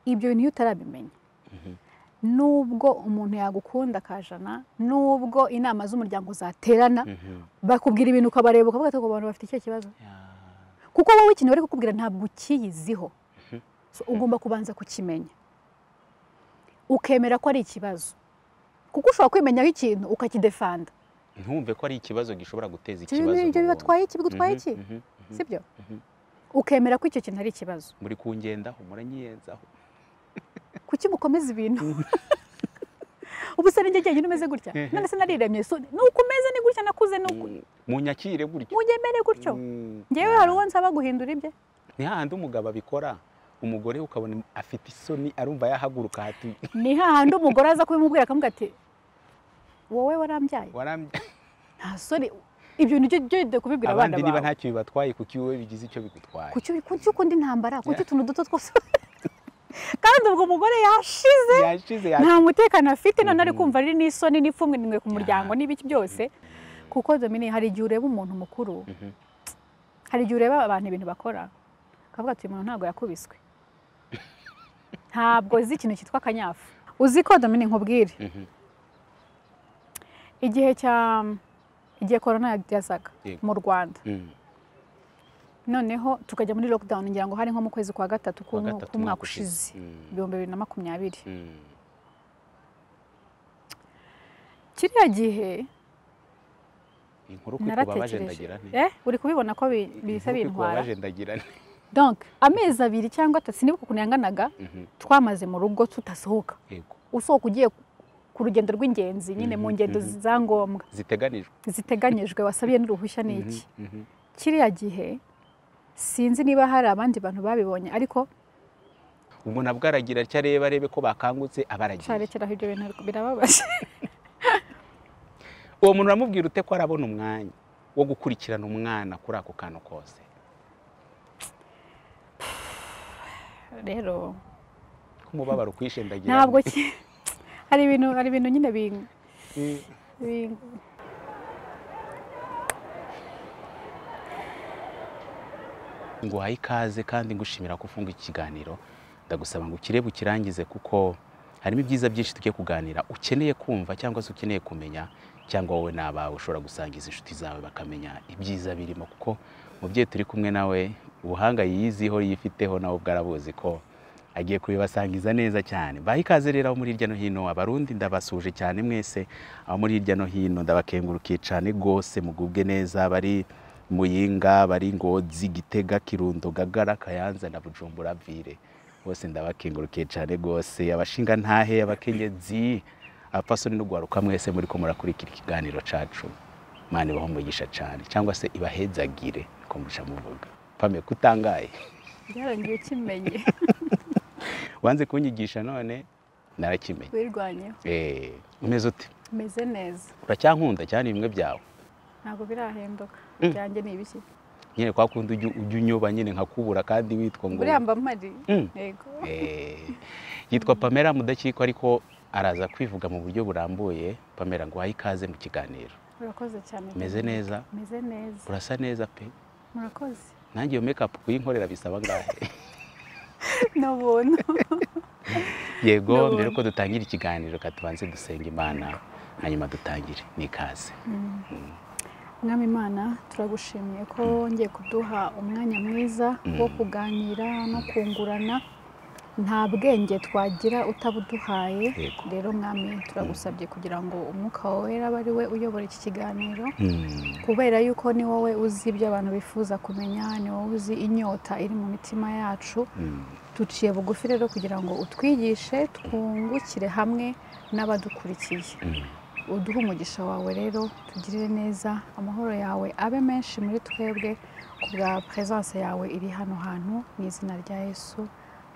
ibyo bintu iyo utarabimenya nubwo umuntu yagukunda akajana nubwo inama z'umuryango zaterana bakubwira ibintu ukabareba ukavuga ati abantu bafite icyo kibazo kuko wowe ikintu bari kukubwira ntabwo ukiyiziho So, ugomba kubanza kukimenya ukemera ko ari ikibazo kuko ushobora kwimenyaho ikintu ukakidefanda ntumve ko ari ikibazo gishobora guteza Ibyo ikibazo bintu- ibyo mu wundi. bibatwaye iki bigutwaye Mhm, iki mhm, mhm. sibyo Mhm. ukemera ko icyo kintu ari ikibazo muri kungendaho muranyiyenzaho kuki mukomeza ibintu ubu se ninjye njyenyine umeze gutya Mhm. none se nariremye so ni uko umeze ni gutya nakuze ni uku munyakire gutyo mujyemere gutyo Mm. ngewe hari uwo nsaba guhindura ibye ni hahandi umugabo abikora umugore ukabona afite isoni arumva yahaguruka hati ni hahandi umugore aza kubimubwira akamubwira ati wowe warambyaye waramye nta soni ibyo bintu byo byo kubibwira abana abandi niba bawe ntacyo bibatwaye kuki wowe bigize icyo bigutwaye kuki ubi- kuki ukunda intambara kuki utuntu duto twose kandi ubwo umugore yashize yashize nta mutekano afite none ari Mhm. kumva ari n'isoni n'ipfunwe nimwe ku muryango Ya. n'ibiki byose kuko Dominique hari igihe ureba umuntu mukuru Mhm. hari igihe ureba abantu ibintu bakora ukavuga ati uyu muntu ntabwo yakubiswe ntabwo uzi ikintu cyitwa akanyafu uzi ko Dominique nkubwire Mhm. igihe cya igihe korona yazaga Yego. mu rwanda Mm. noneho tukajya muri lockdown ngira ngo hari nko mu kwezi kwa gatatu Kuwa k'umu- gatatu k'umwaka umwaka ushize. ushize Mm. ibihumbi bibiri na makumyabiri Mm. kiriya gihe inkuru ko ikubabaje naratekereje ndagira nti Eh, uri kubibona ko bi- bihise Inkuru ko bintwara ikubabaje ndagira nti donc amezi abiri cyangwa atatu sinibuka ukuntu yanganaga Mhm. twamaze mu rugo tudasohoka yego usohoka ugiye ku rugendo rw'ingenzi nyine mu Mhm, ngendo mhm. za ngombwa ziteganijwe ziteganyijwe wasabiye n'uruhushya ni iki Mhm, mhm. kiriya gihe sinzi niba hari abandi bantu babibonye ariko umuntu abwo aragira atya arebe arebe ko bakangutse abaragiye cyarekeraho ibyo bintu ariko birababaje uwo muntu uramubwira ute ko arabona umwanya wo gukurikirana umwana kuri ako kantu kose rero k'umubabaro ukwishendagira ntabwo ki- hari ibintu hari ibintu nyine bing- bing- ngo uhaye ikaze kandi ngushimira ko ufunga iki kiganiro ndagusaba ngo ukirebe ukirangize kuko harimo ibyiza byinshi tugiye kuganira ukeneye kumva cyangwa se ukeneye kumenya cyangwa wowe n'abawe ushobora gusangiza inshuti zawe bakamenya ibyiza birimo kuko mubyeyi turi kumwe nawe ubuhanga yiyiziho yifiteho nawe ubwo arabuzi ko agiye kubibasangiza neza cyane bahe ikaze rero abo muri hirya no hino abarundi ndabasuje cyane mwese abo muri hirya no hino ndabakengurukiye cyane rwose mugubwe neza bari muyinga bari ngozi gitega kirundo gagara kayanza na bujumbura vire bose ndabakengurukiye cyane rwose abashinga ntahe abakenyezi abapfasoni n'ugwaruka mwese muri ko murakurikira ikiganiro cacu mana ibaho umugisha cyane cyangwa se ibahezagire niko muca muvuga pame kutangaye byarangiye ukimenye wanze kunyigisha none narakimenye wirwanyeho eh umeze ute umeze neza uracyankunda cyane bimwe byawe ntabwo birahinduka Mm. byanjye ni ibiki nyine kwa kundi ujya ujya unyoba nyine nkakubura kandi witwa ngo buriya mba mpari Mm. yego Eh, yitwa pamela mudakiko ariko araza kwivuga mu buryo burambuye pamela ngo uhaye ikaze mu kiganiro urakoze cyane umeze neza umeze neza urasa neza pe murakoze nanjye iyo make up kuyinkorera bisaba angahe ni ubuntu yego Ndabona. mbere yuko dutangira ikiganiro ka tubanze dusenga imana hanyuma dutangire n'ikaze mwami imana turagushimiye ko ngiye kuduha umwanya mwiza wo kuganira no kungurana nta bwenge twagira utabuduhaye Yego. rero mwami turagusabye kugira ngo umwuka wera abe ari we uyobora iki kiganiro Mm, kubera yuko ni wowe uzi ibyo abantu bifuza kumenya ni wowe uzi inyota iri mu mitima yacu mm, duciye bugufi rero kugira ngo utwigishe twungukire hamwe n'abadukurikiye mm. uduhe umugisha wawe rero tugirire neza amahoro yawe abe menshi muri twebwe ku bwa peresanse yawe iri hano hantu mu izina rya yesu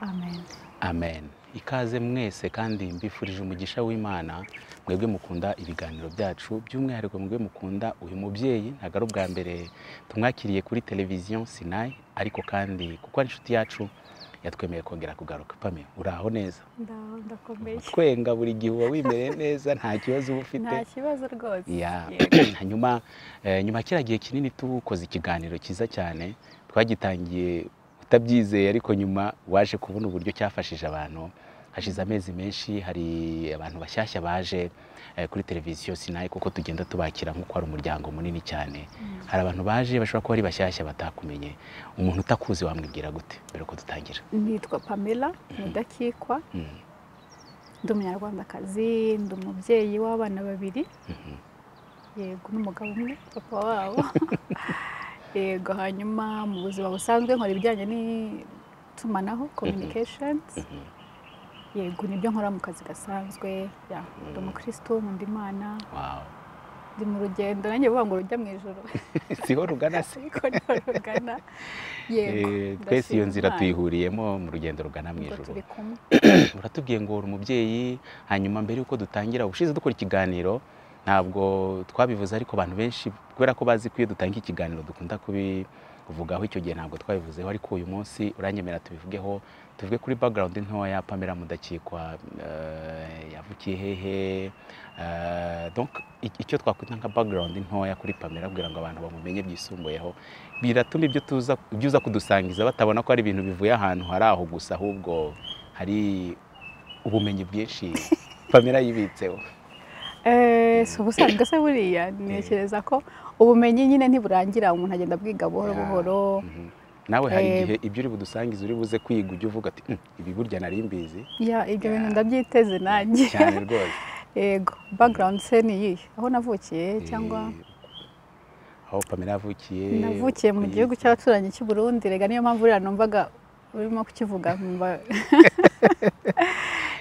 amen amen ikaze mwese kandi mbifurije umugisha w'imana mwebwe mukunda ibiganiro byacu by'umwihariko mwebwe mukunda uyu mubyeyi ntabwo ari ubwa mbere tumwakiriye kuri televiziyo sinayi ariko kandi kuko ari inshuti yacu yatwemeye kongera kugaruka pame uraho neza Ndaho, ndakomeye twenga buri gihe uba wimereye neza nta kibazo uba ufite nta kibazo rwose Ya. Yego. hanyuma eh, nyuma ya kiriya gihe kinini tukoze ikiganiro cyiza cyane twagitangiye utabyizeye ariko nyuma waje kubona uburyo cyafashije abantu hashize amezi menshi hari abantu bashyashya baje eh, kuri televiziyo sinayi kuko tugenda tubakira nk'uko ari umuryango munini cyane hari abantu baje bashobora kuba ari bashyashya batakumenye umuntu utakuzi wamwibwira gute mbere ko dutangira nitwa pamela mudakikwa Mm. ndi umunyarwandakazi ndi umubyeyi w'abana babiri Mhm. yego n'umugabo umwe papa wabo yego hanyuma mu buzima busanzwe nkora ibijyanye n'itumanaho communications Mhm. yego nibyo nkora mu kazi gasanzwe ya ndi umukristo nkunda imana Wow. ndi mu rugendo nanjye bavuga ngo rujya mu ijoro siho rugana se ariko niho rugana yego Eh, twese ndashima iyo nzira Imana tuyihuriyemo mu rugendo rugana mu ubwo ijoro turi kumwe uratubwiye ngo uri umubyeyi hanyuma mbere y'uko dutangira ubushize dukora ikiganiro ntabwo twabivuze ariko abantu benshi kubera ko bazi ko iyo dutanga ikiganiro dukunda kubivugaho icyo gihe ntabwo twabivuzeho ariko uyu munsi uranyemerera tubivugeho tuvuge kuri background ntoya pamela mudakikwa eh, yavukiye hehe eh, donc i- icyo twakwita nka background ntoya kuri pamela kugira ngo abantu bamumenye byisumbuyeho biratuma ibyo tuza ibyo uza kudusangiza batabona ko ari ibintu bivuye ahantu hari aho gusa ahubwo hari ubumenyi bwinshi pamela yibitseho Eh, si ubusanzwe se buriya ntekereza ko ubumenyi nyine ntiburangira umuntu agenda abwiga buhoro Ya. buhoro Mhm. nawe hari Eh, igihe ibyo uri budusangize uri buze kwiga ujya uvuga ati "Mm, ibi burya nari mbizi ya ibyo bintu Ya. ndabyiteze nanjye cyane rwose yego background se ni iyihe aho navukiye cyangwa Eh, aho pamela yavukiye navukiye mu uko gihugu yize. cy'abaturanyi cy'u Burundi rega niyo mpamvu uriya numvaga urimo kukivuga nkumva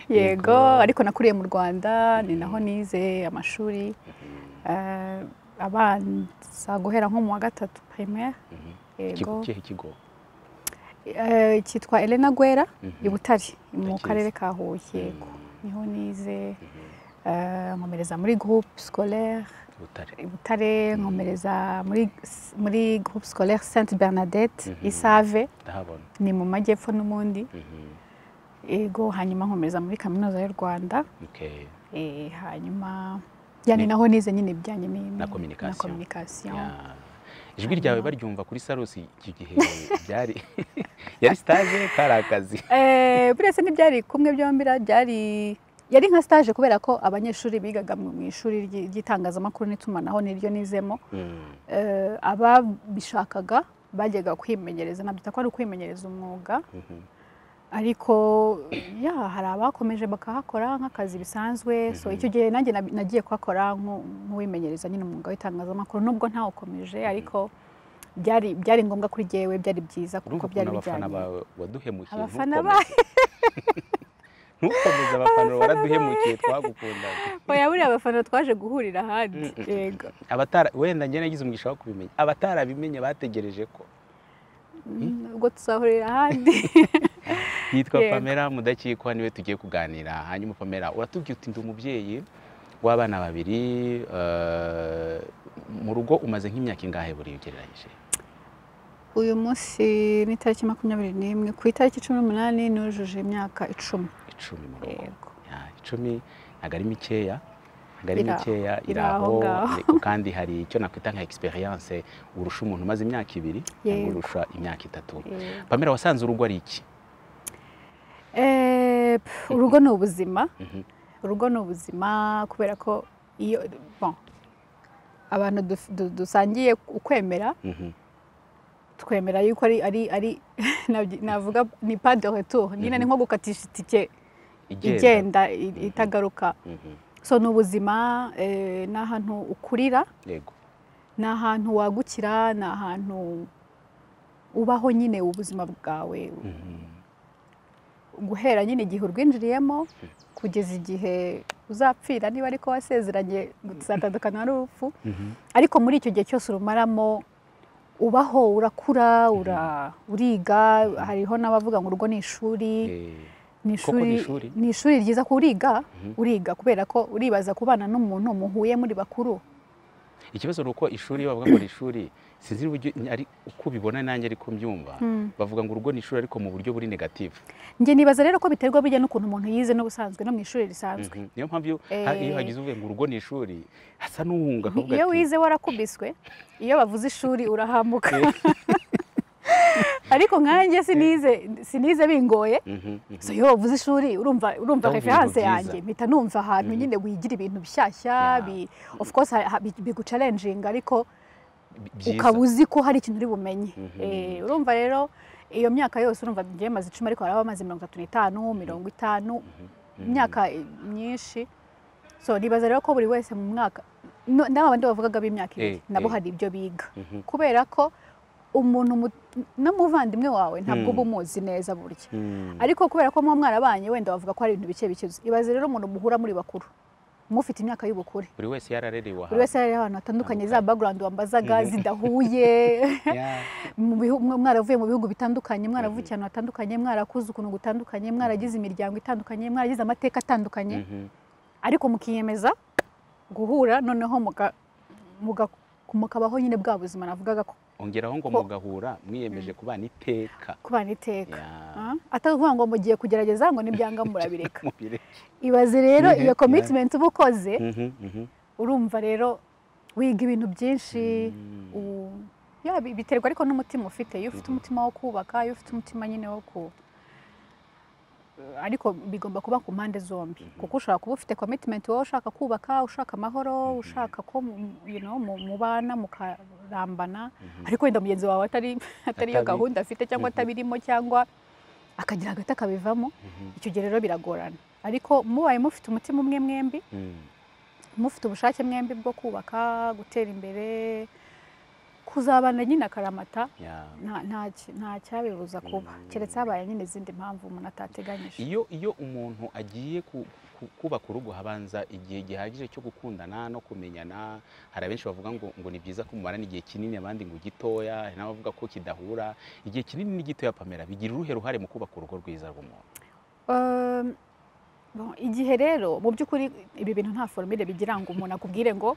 yego Yego. ariko nakuriye mu Rwanda ni naho nize amashuri eh, abanza guhera nko mu wa gatatu primaire Mhm. yego Ikigo- ikihe kigo Eh, cyitwa Elena Guera Mhm. i Butare mu Ndakizi. karere ka Huye yego niho nize eh, nkomereza muri groupe scolaire butare i Butare nkomereza muri muri groupe scolaire Sainte Bernadette Mhm. Isave ndahabona ni mu majyepfo n'ubundi Mhm. yego hanyuma nkomereza muri kaminuza y'u Rwanda Okay. eh, hanyuma yani Ni- naho nize nyine ibijyanye ni- Na communication. na communication Ya. ijwi ryawe baryumva kuri sarusi iki gihe byari yari stage kari akazi Eh, buretse ntibyari kumwe byombi ra- byari yari nka stage kubera ko abanyeshuri bigaga mu mu ishuri ry'i- ry'itangazamakuru n'itumanaho niryo nizemo Mm. eh, ababishakaga bajyaga kwimenyereza nabyita ko ari ukwimenyereza umwuga Mhm. ariko ya hari abakomeje bakahakora nk'akazi bisanzwe so Mhm. icyo gihe nanjye nab- nagiye kuhakora nku- nk'uwimenyereza nyine umwuga w'itangazamakuru nubwo ntawukomeje ariko byari byari ngombwa kuri jyewe byari byiza kuko urumva byari ukuntu abafana bijyanye bawe waduhemukiye Abafana ntukomeze. ntukomeze abafana waraduhemukiye twagukundaga oya buriya abafana twaje guhurira ahandi Mm, mm, yego abatara wenda njye nagize umugisha wo kubimenya abatarabimenye bategereje ko ubwo tuzahurira ahandi yitwa Yego. pamela mudakikwa niwe tugiye kuganira hanyuma pamela uratubwiye uti ndi umubyeyi w'abana babiri eh, mu rugo umaze nk'imyaka ingahe buriya ugereranyije uyu munsi ni itariki makumyabiri n'imwe ku itariki cumi n'umunani nujuje imyaka icumi icumi mu rugo yego Ya, icumi ntabwo ari mikeya ntabwo ari Iri aho- mikeya iri iri aho aho ngaho. ariko kandi hari icyo nakwita nka experience urusha umuntu umaze imyaka ibiri cyangwa Yego. urusha imyaka itatu yego pamela wasanze urugo ari iki Eh, pf, urugo ni ubuzima Mhm. urugo ni ubuzima kubera ko iyo bon, abantu duf- du- dusangiye ukwemera Mhm, twemera yuko ari ari ari nabyi- navuga ni pas de retour nyine ni nko gukatisha itike igenda i- itagaruka Mhm, so ni ubuzima eh, ni ahantu ukurira yego ni ahantu wagukira ni ahantu ubaho nyine ubuzima bwawe Mhm, guhera nyine igihe urwinjiriyemo kugeza igihe uzapfira niba ariko wasezeranye gutandukana n'urupfu mhm, ariko muri icyo gihe cyose urumaramo ubaho urakura ura- uriga hariho n'abavuga ngo urugo ni ishuri eh, ni Koko ni ishuri. ishuri ni ishuri ryiza ko uriga Mhm. uriga kubera ko uribaza kubana n'umuntu muhuye muri bakuru ikibazo ni uko ishuri iyo bavuga ngo ni ishuri sinzi uburyo ari uko ubibona nanjye ariko mbyumva bavuga ngo urugo ni ishuri ariko mu buryo buri negativu njye nibaza rero ko biterwa bijya n'ukuntu umuntu yize n'ubusanzwe no mu ishuri risanzwe Mhm. niyo mpamvu iyo ha- iyo Eh. hagize uvuye ngo urugo ni ishuri hasa n'uwunga Ni- akavuga iyo ati, wize warakubiswe iyo bavuze ishuri urahamuka ariko nkanjye sinize sinize bingoye so yo uvuze ishuri urumva urumva Ndumva reference ibintu yanjye byiza. mpita numva ahantu nyine wigira ibintu bishyashya Yeah. bi- of course ha- ha- bi- bigucalenjinga ariko byiza. ukaba uzi ko hari ikintu uri bumenye Mhm. Eh, urumva rero iyo myaka yose urumva ngiye maze icumi ariko haraba amaze mirongo itatu n'itanu mirongo itanu imyaka eh, myinshi so nibaza rero ko buri wese mu mwaka no- n'aba bandi bavugaga b'imyaka ibiri Eh, nabo eh. hari ibyo biga Mhm. kubera ko umuntu mu- n'umuvandimwe wawe ntabwo uba umuzi neza burya Mm. ariko kubera ko muba mwarabanye wenda bavuga ko hari ibintu bike bikize ibaze rero umuntu muhura muri bakuru mufite imyaka y'ubukure buri wese yararerewe buri wese ari ahantu hatandukanye za background wambazaga Mhm. zidahuye Yeah. mu bihu- mwa- mwaravuye mu bihugu bitandukanye mwaravukiye ahantu hatandukanye mwarakuze ukuntu gutandukanye mwaragize imiryango itandukanye mwaragize amateka atandukanye Mhm. ariko mukiyemeza guhura noneho muka- muga- mukabaho nyine bwa buzima navugaga ko ongeraho ngo Ko- mugahura mwiyemeje kubana iteka kubana iteka Yeah. Ah, atari ukuvuga ngo mugiye kugerageza ngo nibyanga murabireka Mubire. ibaze rero Bihe, iyo yeah. commitment uba ukoze Mhm, mhm. urumva rero wiga ibintu byinshi Mm. u- ya, bi- biterwa ariko n'umutima ufite iyo ufite umutima wo kubaka iyo ufite umutima nyine wo ku ariko bigomba kuba ku mpande zombi kuko ushobora kuba ufite commitment wowe ushaka kubaka ushaka amahoro ushaka ko mu- you know, mu- mubana mukarambana ariko wenda mugenzi wawe atari atariyo Atabi- gahunda afite cyangwa atabirimo cyangwa akagira agati akabivamo Mhm. icyo gihe rero biragorana ariko mubaye mufite umutima umwe mwembi Mm. mufite ubushake mwembi bwo kubaka gutera imbere kuzabana nyine akaramata Yeah. nta- nta ki- nta cyabibuza kuba keretse habaye nyine izindi mpamvu umuntu atateganyije iyo iyo umuntu agiye ku- ku- kubaka urugo habanza igihe gihagije cyo gukundana no kumenyana hari abenshi bavuga ngo ngo ni byiza ko mumarana igihe kinini abandi ngo gitoya hari n'abavuga ko kidahura igihe kinini n'igitoya pamela bigira uruhe ruhare mu kubaka urugo rwiza rw'umuntu Um, bon, igihe rero mu by'ukuri ibi bintu nta foromire bigira ngo umuntu akubwire ngo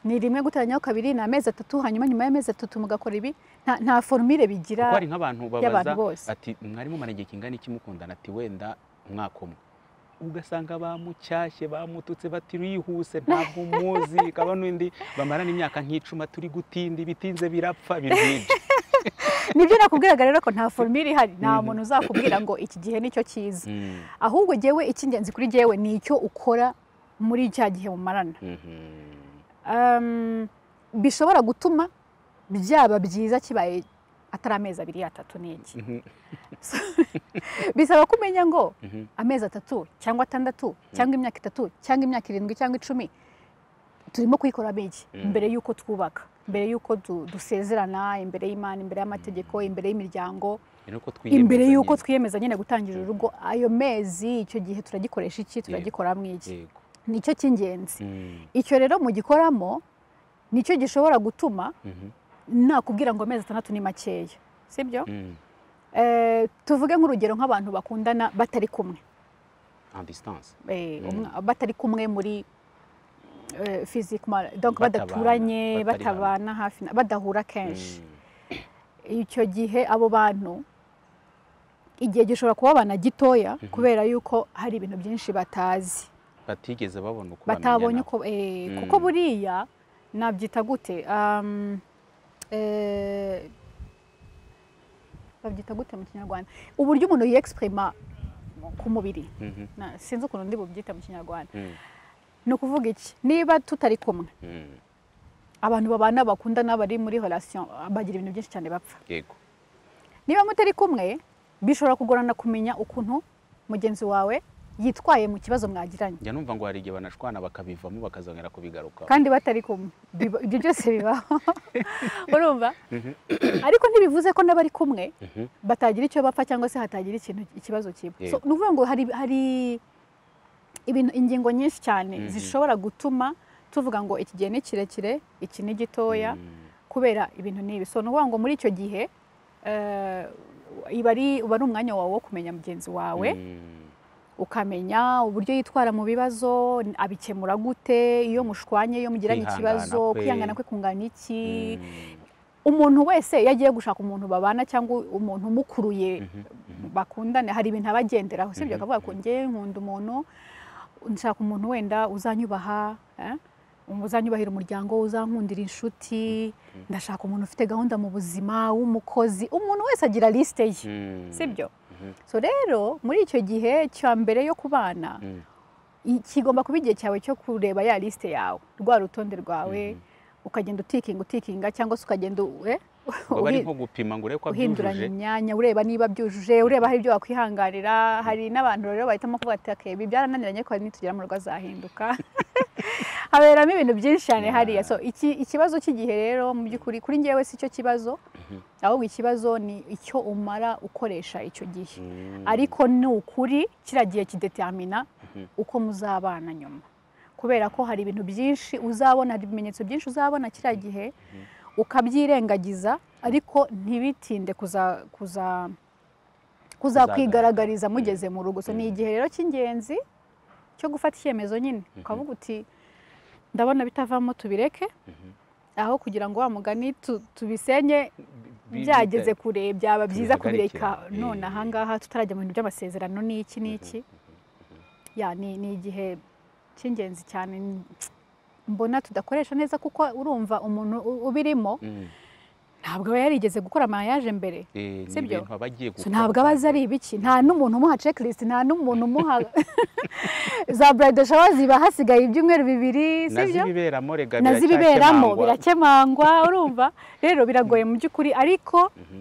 ni rimwe guteranyaho kabiri ni amezi atatu hanyuma nyuma y'amezi atatu mugakora ibi nta- nta foromire bigira kuko hari nk'abantu babaza y'abantu bose. ati mwari mumara igihe kingana iki mukundana ati wenda umwaka umwe ugasanga bamucyashye bamututse bati rihuse ntabwo umuzi kaba n'undi bamarana imyaka nk'icuma turi gutinda ibitinze birapfa birwije nibyo nakubwiraga rero ko nta foromire ihari nta muntu uzakubwira ngo iki gihe nicyo cyiza Mm. ahubwo jyewe icy'ingenzi kuri jyewe ni icyo ukora muri cya gihe mumarana Mhm. Um, bishobora gutuma byaba byiza kibaye atari amezi abiri atatu ni iki Mhm. bisaba ko umenya ngo Mhm. amezi atatu cyangwa atandatu cyangwa imyaka itatu cyangwa imyaka irindwi cyangwa icumi turimo kuyikoramo iki Mm. mbere y'uko twubaka mbere y'uko du- dusezerana imbere y'imana imbere y'amategeko imbere y'imiryango Ni uko twiyemeza imbere y'uko nyine. twiyemeza nyine gutangira urugo ayo mezi icyo gihe turagikoresha iki turagikoramo iki Yego. nicyo cy'ingenzi Mm. icyo rero mugikoramo nicyo gishobora gutuma Mhm. nakubwira ngo amezi atandatu ni makeya sibyo Mm. Eh, tuvuge nk'urugero nk'abantu bakundana batari kumwe En distance. Eh, Mm. umwa- batari kumwe muri eh, physiquement donc Batabana, badaturanye batari batabana hafi na- badahura kenshi Mm. icyo gihe abo bantu igihe gishobora kuba abana gitoya kubera yuko hari ibintu byinshi batazi batigeze babona uko batabonye bamenyana. uko eh, Mm. kuko buriya nabyita gute Um, eh, babyita gute mu kinyarwanda uburyo umuntu yexprima ku mubiri Mhm. Na- sinzi ukuntu ndi bubyita mu kinyarwanda Mm. ni ukuvuga iki niba tutari kumwe Mm. abantu babana bakundana bari muri relation bagira ibintu byinshi cyane bapfa Yego. niba mutari kumwe bishobora kugorana kumenya ukuntu mugenzi wawe yitwaye mu kibazo mwagiranye njya numva ngo hari igihe banashwana bakabivamo bakazongera kubigaruka kandi batari kumwe Biba- ibyo byose bibaho urumva ariko ntibivuze ko n'abari kumwe batagira icyo bapfa cyangwa se hatagira ikintu ikibazo kiba Yego. so ni ukuvuga ngo hari hari ibintu ingingo nyinshi cyane Mhm. zishobora gutuma tuvuga ngo iki gihe ni kirekire iki ni gitoya Mm. kubera ibintu n'ibi so ni ukuvuga ngo muri icyo gihe eh, iba ari uba ari umwanya wawe wo kumenya mugenzi wawe Mm. ukamenya uburyo yitwara mu bibazo abikemura gute iyo mushwanye iyo mugiranye Kwihangana ikibazo kwe. kwihangana kwe kungana iki Mm. umuntu wese iyo agiye gushaka umuntu babana cyangwa umuntu umukuruye Mhm. bakundane hari ibintu aba agenderaho sibyo Mhm, akavuga ngo njye nkunda umuntu nshaka umuntu wenda uzanyubaha eh? uzanyubahira umuryango we uzankundira inshuti ndashaka umuntu ufite gahunda mu buzima w'umukozi umuntu wese agira lisite ye sibyo so rero muri icyo gihe cya mbere yo kubana kigomba kuba igihe cyawe cyo kureba ya lisite yawe rwa rutonde rwawe ukagenda utikinga utikinga cyangwa se ukagenda ngo bari nko gupima ngo urebe ko uhinduranya byujuje imyanya ureba niba byujuje ureba hari ibyo wakwihangarira hari n'abantu rero bahitamo kuvuga ati "Okay, ibi byarananiranye ariko hari nitugera mu rugo azahinduka haberamo ibintu byinshi cyane Yeah. hariya so iki ikibazo cy'igihe rero mu by'ukuri kuri njyewe si cyo kibazo ahubwo ikibazo ni icyo umara ukoresha icyo gihe Mm. ariko ni ukuri kiriya gihe kidetamina Mhm. uko muzabana nyuma kubera ko hari ibintu byinshi uzabona hari ibimenyetso byinshi uzabona kiriya gihe ukabyirengagiza ariko ntibitinde kuza kuza kuzakwigaragariza mugeze mu rugo so ni Mhm. igihe rero cy'ingenzi cyo gufata icyemezo nyine ukavuga uti ndabona bitavamo tubireke Mhm. aho kugira ngo wa mugani tu- tubisenye Bi- byageze bita- kure byaba byiza bihagarike. kubireka none Eh. ahangaha tutarajya mu bintu by'amasezerano n'iki n'iki ya ni ni igihe cy'ingenzi cyane mbona tudakoresha neza kuko urumva umuntu u- ubirimo Mm. ntabwo aba yarigeze gukora amayaje mbere Eh, ni Sibyo? ibintu aba agiye So, gukora. ntabwo aba azi ari ibiki nta n'umuntu umuha checklist nta n'umuntu umuha za bride shower ziba hasigaye ibyumweru bibiri Na sibyo z'ibiberamo rega na zibiberamo biracyakemangwa. birakemangwa urumva rero biragoye mu by'ukuri ariko Mhm.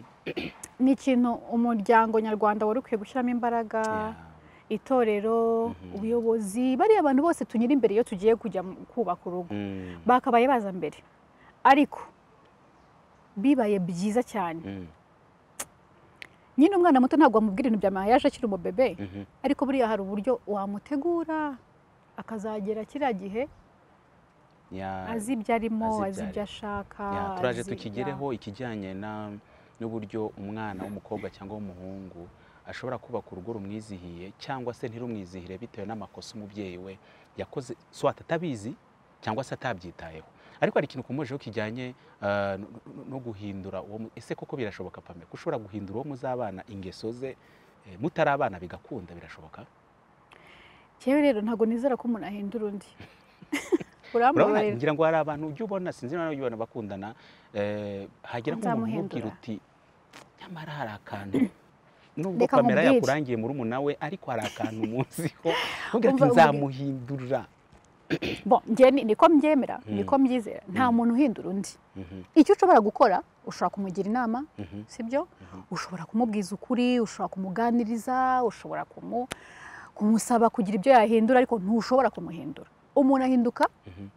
ni ikintu umuryango nyarwanda wari ukwiye gushyiramo imbaraga Yeah. itorero Mhm. ubuyobozi bariya abantu bose tunyura imbere iyo tugiye kujya mu- kubaka urugo Mm. bakabaye baza mbere ariko bibaye byiza cyane Mm. nyine umwana muto ntabwo wamubwira ibintu bya mayaje akiri umubebe Mhm. ariko buriya hari uburyo wamutegura akazagera kiriya gihe Yeah. azi ibyo arimo azi ibyo azi ibyo arimo. ashaka Ya, turaje azi- tukigereho ikijyanye na n'uburyo umwana w'umukobwa cyangwa w'umuhungu ashobora kubaka urugo rumwizihiye cyangwa se ntirumwizihire bitewe n'amakosa umubyeyi we yakoze swata atabizi cyangwa se atabyitayeho ariko hari ikintu ukomejeho kijyanye eh, no- no- no guhindura uwo mu- ese koko birashoboka pame ko ushobora guhindura uwo muzabana ingeso ze eh, mutari abana bigakunda birashoboka Njyewe rero ntabwo nizera ko umuntu ahindura undi urabona urambabarira ngira ngo hari abantu ujya ubona sinzi niba nawe ujya ubona bakundana eh, hagera nk'umuntu umubwira Nzamuhindura. uti nyamara hari akantu nubwo Reka kamera nkubwire. yakurangiye muri nawe ariko hari akantu munsiho ntubwire ati Umva, umva. nzamuhindura Bon, njye ni- niko mbyemera Mm. niko mbyizera nta muntu uhindura undi Mhm, icyo ushobora gukora ushobora kumugira inama mhm, sibyo Mhm. ushobora kumubwiza ukuri ushobora kumuganiriza ushobora kumu- kumusaba kugira ibyo yahindura ariko ntushobora kumuhindura umuntu ahinduka mhm,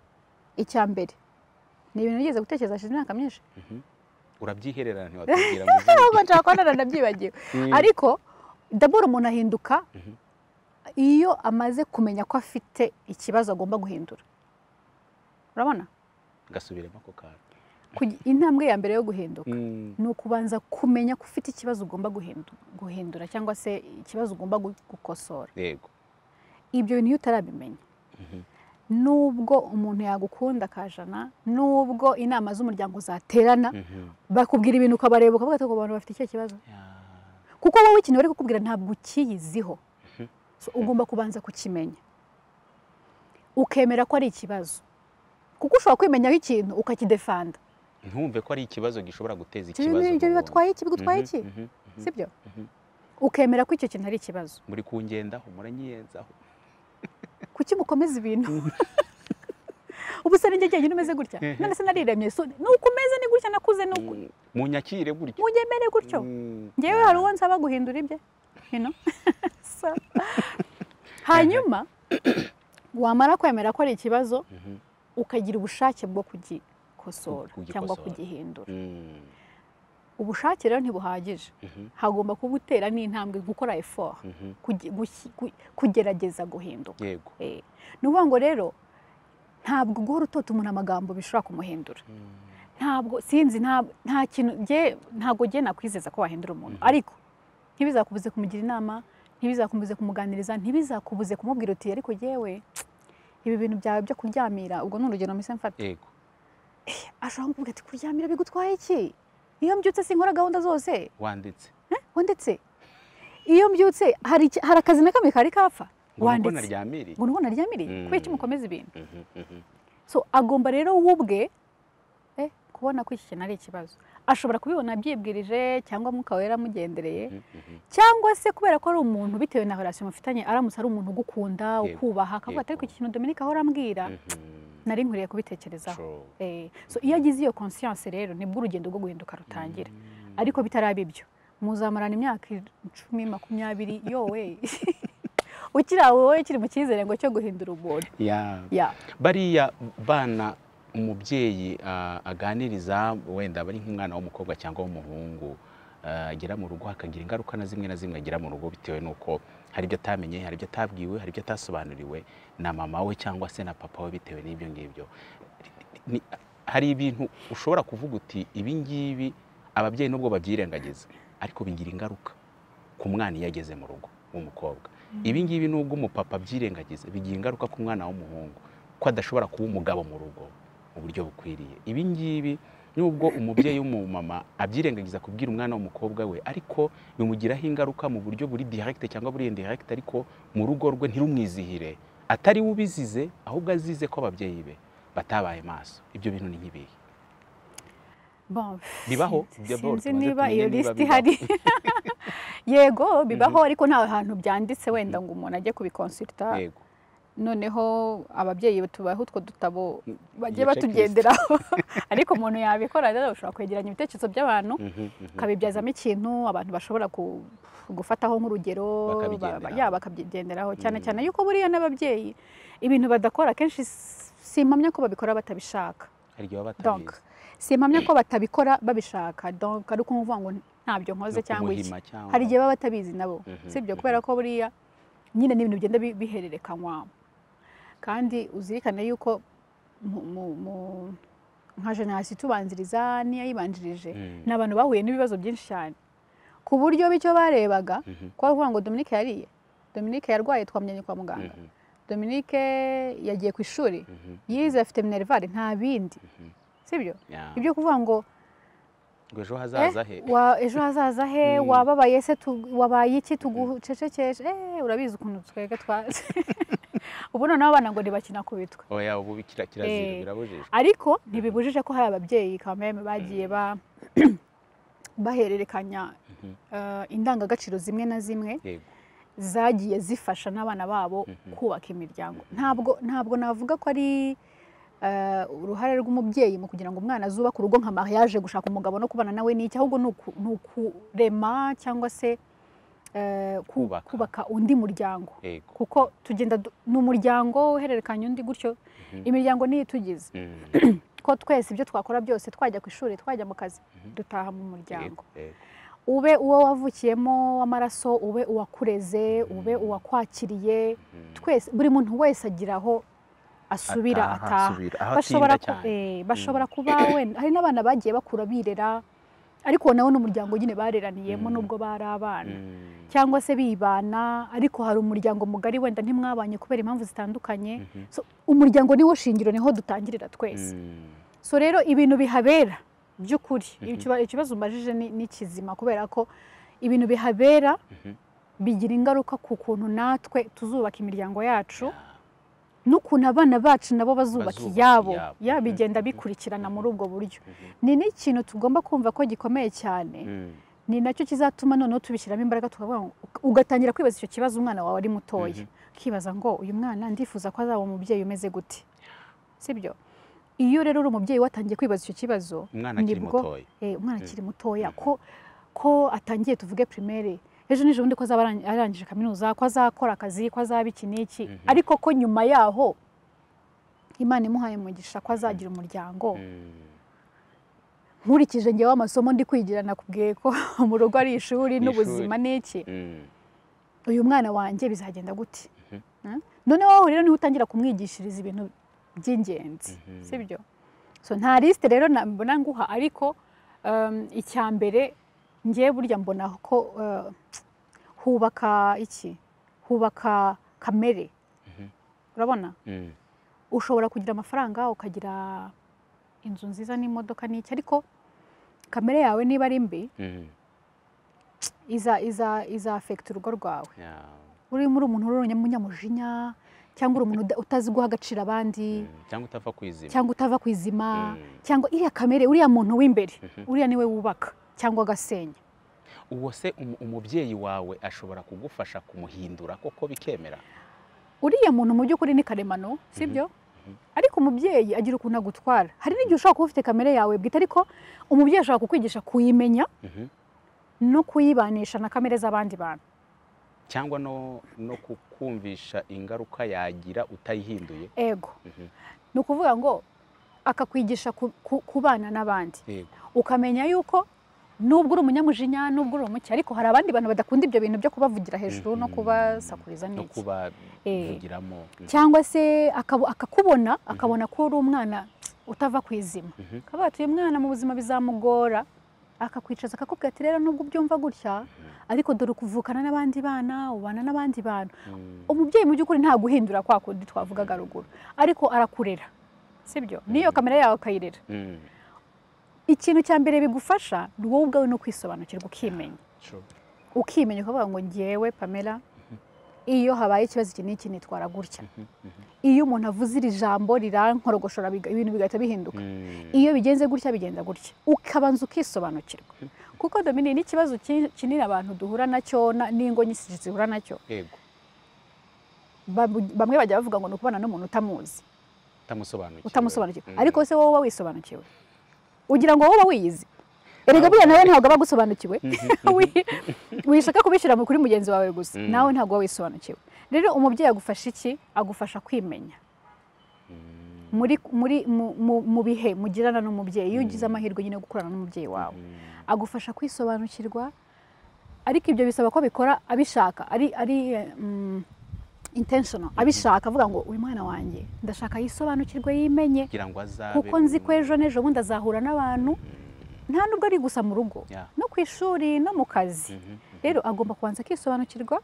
icya mbere ni ibintu nigeze gutekereza hashize imyaka myinshi mhm. urabyihererana ntiwatubwira ngo uzi. ntabwo nshaka kubonana nabyibagiwe Mm, ariko dabora umuntu ahinduka Mhm. iyo amaze kumenya ko afite ikibazo agomba guhindura urabona gasubiremo ako kantu Kugi- intambwe ya mbere yo guhinduka Mm, ni ukubanza kumenya ko ufite ikibazo ugomba guhindu- guhindura cyangwa se ikibazo ugomba gu- gukosora yego ibyo bintu iyo utarabimenya Mhm. nubwo umuntu yagukunda akajana nubwo inama z'umuryango zaterana Mhm. bakubwira ibintu ukabareba ukavuga ati "Abo bantu bafite ikihe kibazo Ya, kuko wowe ikintu bari kukubwira ntabwo ukiyiziho So, ugomba kubanza kukimenya ukemera ko ari ikibazo kuko ushobora kwimenyaho ikintu ukakidefanda ntumve ko ari ikibazo gishobora guteza ikibazo mu ibyo wundi. bibatwaye iki bigutwaye Mhm, iki mhm, mhm. sibyo Mhm. ukemera ko icyo kintu ari ikibazo muri kungendaho muranyiyenzaho kuki mukomeza ibintu ubu se ninjye njyenyine umeze gutya Mhm. none se nariremye so ni uko umeze ni gutya nakuze ni uku Mm, munyakire gutyo munyemere gutyo Mm, ngewe ya. hari uwo nsaba guhindura ibye you know? So, hanyuma wamara kwemera ko ari ikibazo Mhm, ukagira ubushake bwo kugikosora Kugikosora. cyangwa kugihindura mm, ubushake rero ntibuhagije mhm, hagomba kuba utera n'intambwe gukora effort mhm. kugi- gushyi- gu- kugerageza guhinduka yego Eh, ni ukuvuga ngo rero ntabwo guhora utota umuntu amagambo bishobora kumuhindura ntabwo sinzi nta- nta kintu njye- ntabwo njye nakwizeza ko wahindura umuntu Mhm. ariko ntibizakubuze kumugira inama ntibizakubuze kumuganiriza ntibizakubuze kumubwira uti ariko yewe ibi bintu byawe byo kuryamira ubwo ni urugero mpise mfata yego ashobora kumubwira ati kuryamira bigutwaye iki iyo mbyutse sinkora gahunda zose wanditse ngo ndetse iyo mbyutse hari iki- hari akazi na kamwe kari kapfa ngo nuko wanditse naryamiriye ngo nuko naryamiriye kubera iki Mm. mukomeza ibintu Mhm, mhm. so agomba rero we ubwe eh, kubona ko iki kintu ari ikibazo ashobora kubibona abyibwirije cyangwa mwuka wera amugendereye cyangwa se kubera ko ari umuntu bitewe na relation mufitanye aramutse ari umuntu ugukunda Yego, ukubaha akavuga ati yego. ariko iki kintu Dominique ahora ambwira nari nkwiriye kubitekerezaho True. Eh, so iyo agize iyo conscience rero nibwo urugendo rwo guhinduka rutangira ariko bitaraba ibyo muzamarana imyaka icumi makumyabiri yowe ukiri aho wowe kiri mu cyizere ngo cyo guhindura umuntu Yeah. ya bariya bana umubyeyi ah, aganiriza wenda bari nk'umwana w'umukobwa cyangwa w'umuhungu ah, agera mu rugo hakagira ingaruka na zimwe na zimwe agira mu rugo bitewe n'uko hari ibyo atamenye hari ibyo atabwiwe hari ibyo atasobanuriwe na mama we cyangwa se na papa we bitewe n'ibyo ngibyo Ni- hari ibintu ushobora kuvuga uti ibi ngibi ababyeyi nubwo babyirengagiza ariko bigira ingaruka ku mwana iyo ageze mu rugo w'umukobwa ibi ngibi nubwo umupapa abyirengagiza bigira ingaruka ku mwana w'umuhungu ko adashobora kuba umugabo mu rugo mu buryo bukwiriye ibi ngibi nubwo umubyeyi w'umumama abyirengagiza kubwira umwana w'umukobwa we ariko bimugiraho ingaruka mu buryo buri direct cyangwa buri indirect ariko mu rugo rwe ntirumwizihire atari we ubizize ahubwo azize ko ababyeyi be batabaye maso ibyo bintu ni nk'ibihe Bon, Bibaho, sinzi- d'abord, sinzi tubanze niba tumenye iyo niba lisiti bibaho. ihari yego bibaho ariko nta hantu byanditse wenda ngo umuntu ajye kubikonsulta yego noneho ababyeyi tubaho utwo dutabo bagiye Iyo batugenderaho ariko umuntu yabikora rero ushobora kwegeranya ibitekerezo by'abantu ukabibyazamo ikintu abantu bashobora ku- gufataho nk'urugero Bakabigenderaho. ba- ya, bakabyigenderaho cyane cyane yuko buriya n'ababyeyi ibintu badakora kenshi s- simpamya ko babikora batabishaka hari igihe baba donc batabizi simpamya ko batabikora babishaka donc ari ukuvuga ngo ntabyo nkoze No cyangwa iki kumuhima cyangwa- hari igihe baba batabizi nabo Mhm, sibyo kubera ko buriya nyine n'ibintu bigenda bi- bihererekanywa kandi uzirikane yuko mu- mu- mu- nka generasi itubanziriza n'iyayibanjirije Mm. ni abantu bahuye n'ibibazo byinshi cyane ku buryo bityo barebaga Mhm. ko bavuga ngo Dominique yariye Dominique yarwaye twamujyanye kwa muganga Mhm, Dominique yagiye ku ishuri mhm, yize afite minerval nta bindi mhm. sibyo Yeah. ibyo kuvuga ngo ngo ejo Eh, hazaza he wa- ejo hazaza he Mm. wababaye se tu- wabaye iki tugucecekeshe Eh, urabizi ukuntu twebwe twaje ubu noneho abana ngo ntibakina ku bitwe oya ubu bikira- kirazira Eh, birabujijwe ariko ntibibujije ko hari ababyeyi kameme bagiye ba bahererekanya Mhm. eh, indangagaciro zimwe na zimwe yego zagiye zifasha n'abana babo kubaka imiryango ntabwo ntabwo navuga ko ari eh, uruhare rw'umubyeyi mu kugira ngo umwana azubake urugo nka mariage gushaka umugabo no kubana nawe n'iki ahubwo ni uku- ni ukurema cyangwa se eh, ku- Kubaka. kubaka undi muryango yego kuko tugenda du- ni umuryango uhererekanya undi gutyo imiryango niyo itugize Mm, ko twese ibyo twakora byose twajya ku ishuri twajya mu kazi dutaha mu muryango yego, yego. ube uwo wavukiyemo w'amaraso ube uwakureze ube uwakwakiriye twese buri muntu wese agira aho asubira Ataha, ataha asubira, aho bashobora atinda ku- cyane. eh, bashobora kuba wenda hari n'abana bagiye bakura birera ariko nawe n'umuryango nyine bareraniyemo Mm. nubwo bari abana Mm, cyangwa se bibana ariko hari umuryango mugari wenda ntimwabanye kubera impamvu zitandukanye mhm. so, umuryango niwo shingiro niho dutangirira twese Mm, so rero ibintu bihabera by'ukuri Ikiba- ikibazo umbajije ni ni kizima kubera ko ibintu bihabera mhm. bigira ingaruka ku kuntu natwe tuzubaka imiryango yacu Yeah. n'ukuntu abana bacu nabo bazubaka Bazubaka iyabo iyabo. ya Mhm, bigenda mhm, bikurikirana mhm. muri ubwo buryo Mhm. ni n'ikintu tugomba kumva ko gikomeye cyane Mm, ni nacyo kizatuma noneho tubishyiramo imbaraga tukavuga ngo ugatangira kwibaza icyo kibazo umwana wawe ari mutoya ukibaza ngo uyu mwana ndifuza ko azaba umubyeyi umeze gute sibyo iyo rero uri umubyeyi watangiye kwibaza icyo kibazo umwana akiri nibwo- mutoya eh, umwana akiri mutoya ko ko atangiye tuvuge primaire ejo nijoro undi ko azaba arang- arangije kaminuza ko azakora akazi ko azaba iki n'iki Mhm. ariko ko nyuma yaho imana imuhaye umugisha ko azagira umuryango Mm, nkurikije njyewe amasomo ndi kwigira nakubwiye ko mu rugo ari ishuri Ni n'ubuzima n'iki mm, uyu mwana wanjye bizagenda gute Eh? noneho wowe rero niho utangira kumwigishiriza ibintu by'ingenzi Mhm. sibyo so nta lisite rero na- mbona nguha ariko um, icya mbere ngewe burya mbona ko uh, hubaka iki hubaka kamere urabona mm. ushobora kugira amafaranga ukagira inzu nziza n'imodoka n'iki ariko kamere yawe niba ari mbi Mm, iza iza iza affect urugo rwawe yeah. urimo uri umuntu uri umunyamujinya cyangwa uri umuntu uda- utazi guha agaciro abandi Mm, cyangwa utapfa kwizima cyangwa utava ku izima Mm. cyangwa iriya kamere uriya muntu w'imbere Mhm. uriya niwe wubaka cyangwa agasenya uwo se umu- umubyeyi wawe ashobora kugufasha kumuhindura koko bikemera uriya muntu mu by'ukuri ni karemano sibyo ariko umubyeyi agira ukuntu agutwara hari n'igihe ushobora kuba ufite kamere yawe bwite ariko umubyeyi ashobora kukwigisha kuyimenya Mhm. no kuyibanisha na kamere z'abandi bantu cyangwa no no kukumvisha ingaruka yagira utayihinduye ego Mhm. ni ukuvuga ngo akakwigisha ku- ku- kubana n'abandi yego ukamenya yuko nubwo uri umunyamujinya nubwo uri umuke ariko hari abandi bantu badakunda ibyo bintu byo kubavugira hejuru no Mhm. kubasakuriza no n'iki kubavugiramo Mhm. cyangwa se akabu- akakubona akabona ko uri umwana utava ku izima Mhm. akaba yatuye umwana mu buzima bizamugora akakwicaza akakubwira ati rero nubwo ubyumva gutya ariko dore ukuvukana n'abandi bana ubana n'abandi bantu Mm. umubyeyi mu by'ukuri nta guhindura kwa kundi twavugaga ruguru ariko arakurera sibyo niyo kamera yawe ukayirera Mm. ikintu cya mbere bigufasha ni wowe ubwawe no kwisobanukirwa ukimenya True. ukimenya ukavuga ngo ngewe pamela iyo habaye ikibazo iki n'iki nitwara gutya iyo umuntu avuze iri jambo rirankorogoshora biga- ibintu bigahita bihinduka Mm. iyo bigenze gutya bigenda gutya ukabanza ukisobanukirwa kuko domini n'ikibazo ki- kinini abantu duhura nacyo na- n'ingo nyinshi zihura nacyo yego Babu- bamwe bajya bavuga ngo ni ukubana n'umuntu utamuzi utamusobanukiwe utamusobanukiwe Mm. ariko se wowe uba wisobanukiwe ugira ngo wowe uba wiyizi erega buriya nawe ntabwo aba agusobanukiwe Wi- wishaka kubishyira mu kuri mugenzi wawe gusa Mm. nawe ntabwo uba wisobanukiwe rero umubyeyi agufasha iki agufasha kwimenya Mm. muri muri mu- mu- mu bihe mugirana n'umubyeyi iyo ugize Mm. amahirwe nyine yo gukorana n'umubyeyi wawe Mm. agufasha kwisobanukirwa ariko ibyo bisaba ko abikora abishaka ari ari mm, intentional abishaka avuga ngo uyu mwana wanjye ndashaka yisobanukirwe yimenye kugira ngo azabe kuko nzi ko ejo n'ejo bundi azahura n'abantu nta nubwo ari gusa mu rugo Yeah. no ku ishuri no mu kazi Mhm. rero agomba kubanza akisobanukirwa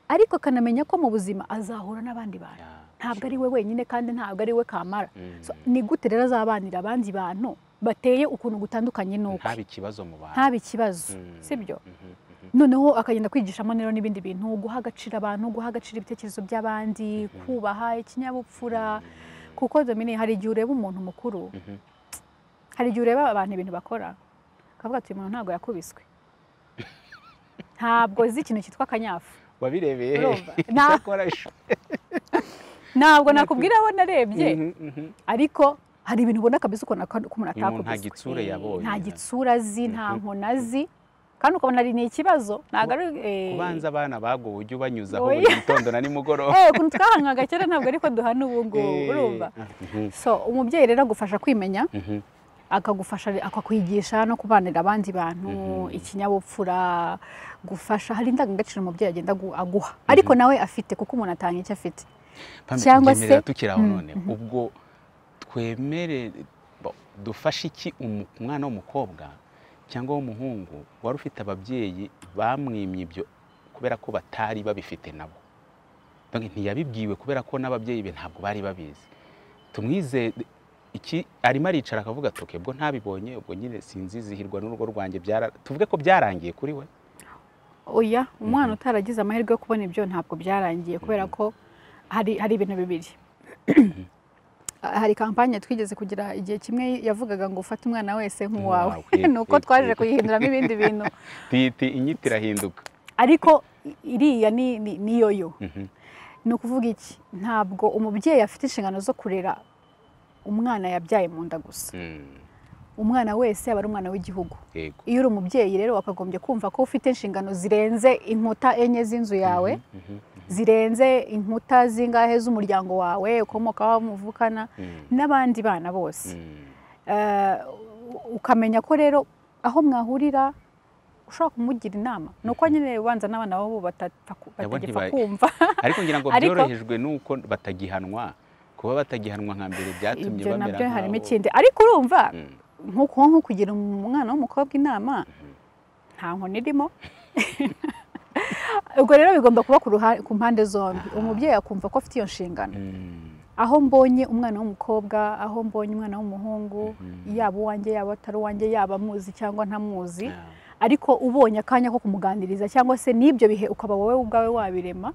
ariko akanamenya ko mu buzima azahura n'abandi bantu Yeah. ntabwo Sure. ari we wenyine kandi ntabwo ari we kamara Mm. So, ni gute rero azabanira abandi bantu bateye ukuntu gutandukanye n'uko ntabe ikibazo mu bantu ntabe ikibazo Mm. sibyo Mhm. Mhm. noneho akagenda kwigishamo rero n'ibindi bintu guha agaciro abantu guha agaciro ibitekerezo by'abandi kubaha ikinyabupfura kuko domine hari igihe ureba umuntu mukuru Mhm. hari igihe ureba abantu ibintu bakora ukavuga ati uyu muntu ntabwo yakubiswe ntabwo zi ikintu cyitwa akanyafu wabirebeye he? Urumva? Nta- Icyakora ishu- ntabwo nakubwira aho narebye Mhm, mhm. ariko hari ibintu ubona kabisa ukuntu ako- ko umuntu Uyu muntu nta atakubiswe gitsure yabonye. nta gitsura azi nta Mhm. nkona azi kandi ukabona ari ni ikibazo ntabwo ari eh, kubanza abana bagowe ujye ubanyuzaho Oya. buri gitondo na nimugoroba eh, ukuntu twahanywaga kera ntabwo ariko duhana ubu ngubu Eh. urumva Mhm. so umubyeyi rero agufasha kwimenya Mhm. akagufasha akakwigisha no kubanira abandi bantu Mhm. ikinyabupfura gufasha hari indangagaciro umubyeyi agenda agu- aguha ariko nawe afite kuko umuntu atanga icyo afite Pamela, cyangwa tubyemera se- tukiri aho Mm, none ubwo twemere bo, dufashe iki umu- umwana w'umukobwa cyangwa w'umuhungu wari ufite ababyeyi bamwimye ibyo kubera ko batari babifite nabo Donc ntiyabibwiwe kubera ko n'ababyeyi be ntabwo bari babizi tumwize iki arimo aricara akavuga ati "Okay, ubwo ntabibonye ubwo nyine sinzizihirwa n'urugo rwanjye byara tuvuge ko byarangiye kuri we oya umwana utaragize amahirwe yo kubona ibyo ntabwo byarangiye kubera ko hari hari ibintu bibiri hari kampanye twigeze kugira igihe kimwe yavugaga ngo ufate umwana wese nk'uwawe Nk'uwawe. ni uko twaje kuyihinduramo ibindi bintu tuyita inyito irahinduka ariko iriya ni ni- ni yoyo Mhm. ni ukuvuga iki ntabwo umubyeyi afite inshingano zo kurera umwana yabyaye mu nda gusa Mm, umwana wese aba ari umwana w'igihugu yego iyo uri umubyeyi rero wakagombye kumva ko ufite inshingano zirenze inkuta enye z'inzu yawe Mhm, zirenze inkuta zingahe z'umuryango wawe ukomokaho muvukana mhm, n'abandi bana bose mm. Eh, ukamenya ko rero aho mwahurira ushobora kumugira inama ni uko nyine ubanza n'abana babo batapfa ku- Nabo batagipfa ntiba- kumva ariko ngira ngo Ariko- byorohejwe n'uko batagihanwa kuba batagihanwa nka mbere byatumye ibyo bamera nabyo harimo nk'abo. ikindi ariko urumva Mm, nk'uko nko kugira umwana w'umukobwa inama nta nkoni irimo ubwo rero bigomba kuba ku ruha- ku mpande zombi Aha. umubyeyi akumva ko afite iyo nshingano mm, aho mbonye umwana w'umukobwa aho mbonye umwana w'umuhungu Mhm. yaba uwanjye yaba atari uwanjye yaba amuzi cyangwa ntamuzi yeah. ariko ubonye akanya ko kumuganiriza cyangwa se n'ibyo bihe ukaba wowe ubwawe wabirema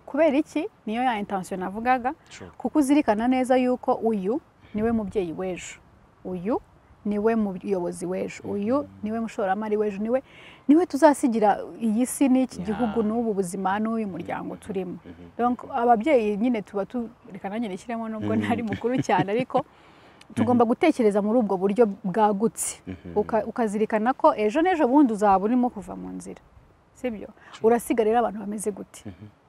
kubera iki niyo ya intansiyo navugaga kuko uzirikana neza yuko uyu niwe mubyeyi w'ejo uyu niwe muyobozi w'ejo uyu niwe mushoramari w'ejo niwe niwe tuzasigira iyi si n'iki gihugu n'ubu buzima n'uyu muryango turimo ababyeyi nyine tuba reka nanjye nishyiremo nubwo ntari mukuru cyane ariko tugomba gutekereza muri ubwo buryo bwagutse ukazirikana ko ejo n'ejo bundi uzaba urimo kuva mu nzira sibyo urasiga rero abantu bameze gute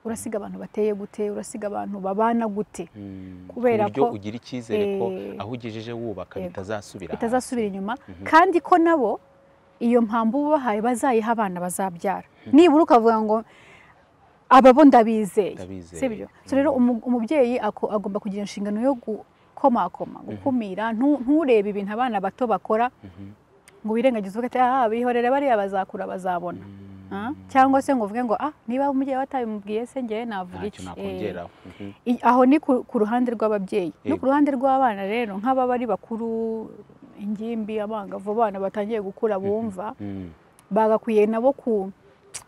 urasiga abantu bateye gute urasiga abantu babana gute kubera ko ugira icyizere ko aho ugejeje wubaka bitazasubira bitazasubira inyuma kandi ko nabo iyo mpamvu ubahaye bazayiha abana bazabyara nibura ukavuga ngo ababo ndabizeye sibyo rero umubyeyi agomba kugira inshingano yo gukomakoma gukumira nturebe ibintu abana bato bakora ngo wirengagize ufite aha bihorere bariya bazakura bazabona cyangwa se ngo uvuge ngo ah niba umubyeyi watabimubwiye se ngewe navuga iki aho ni ku ruhande rw'ababyeyi no ku ruhande rw'abana rero nk'ababa ari bakuru ingimbi abangavu abana batangiye gukura bumva bagakwiye nabo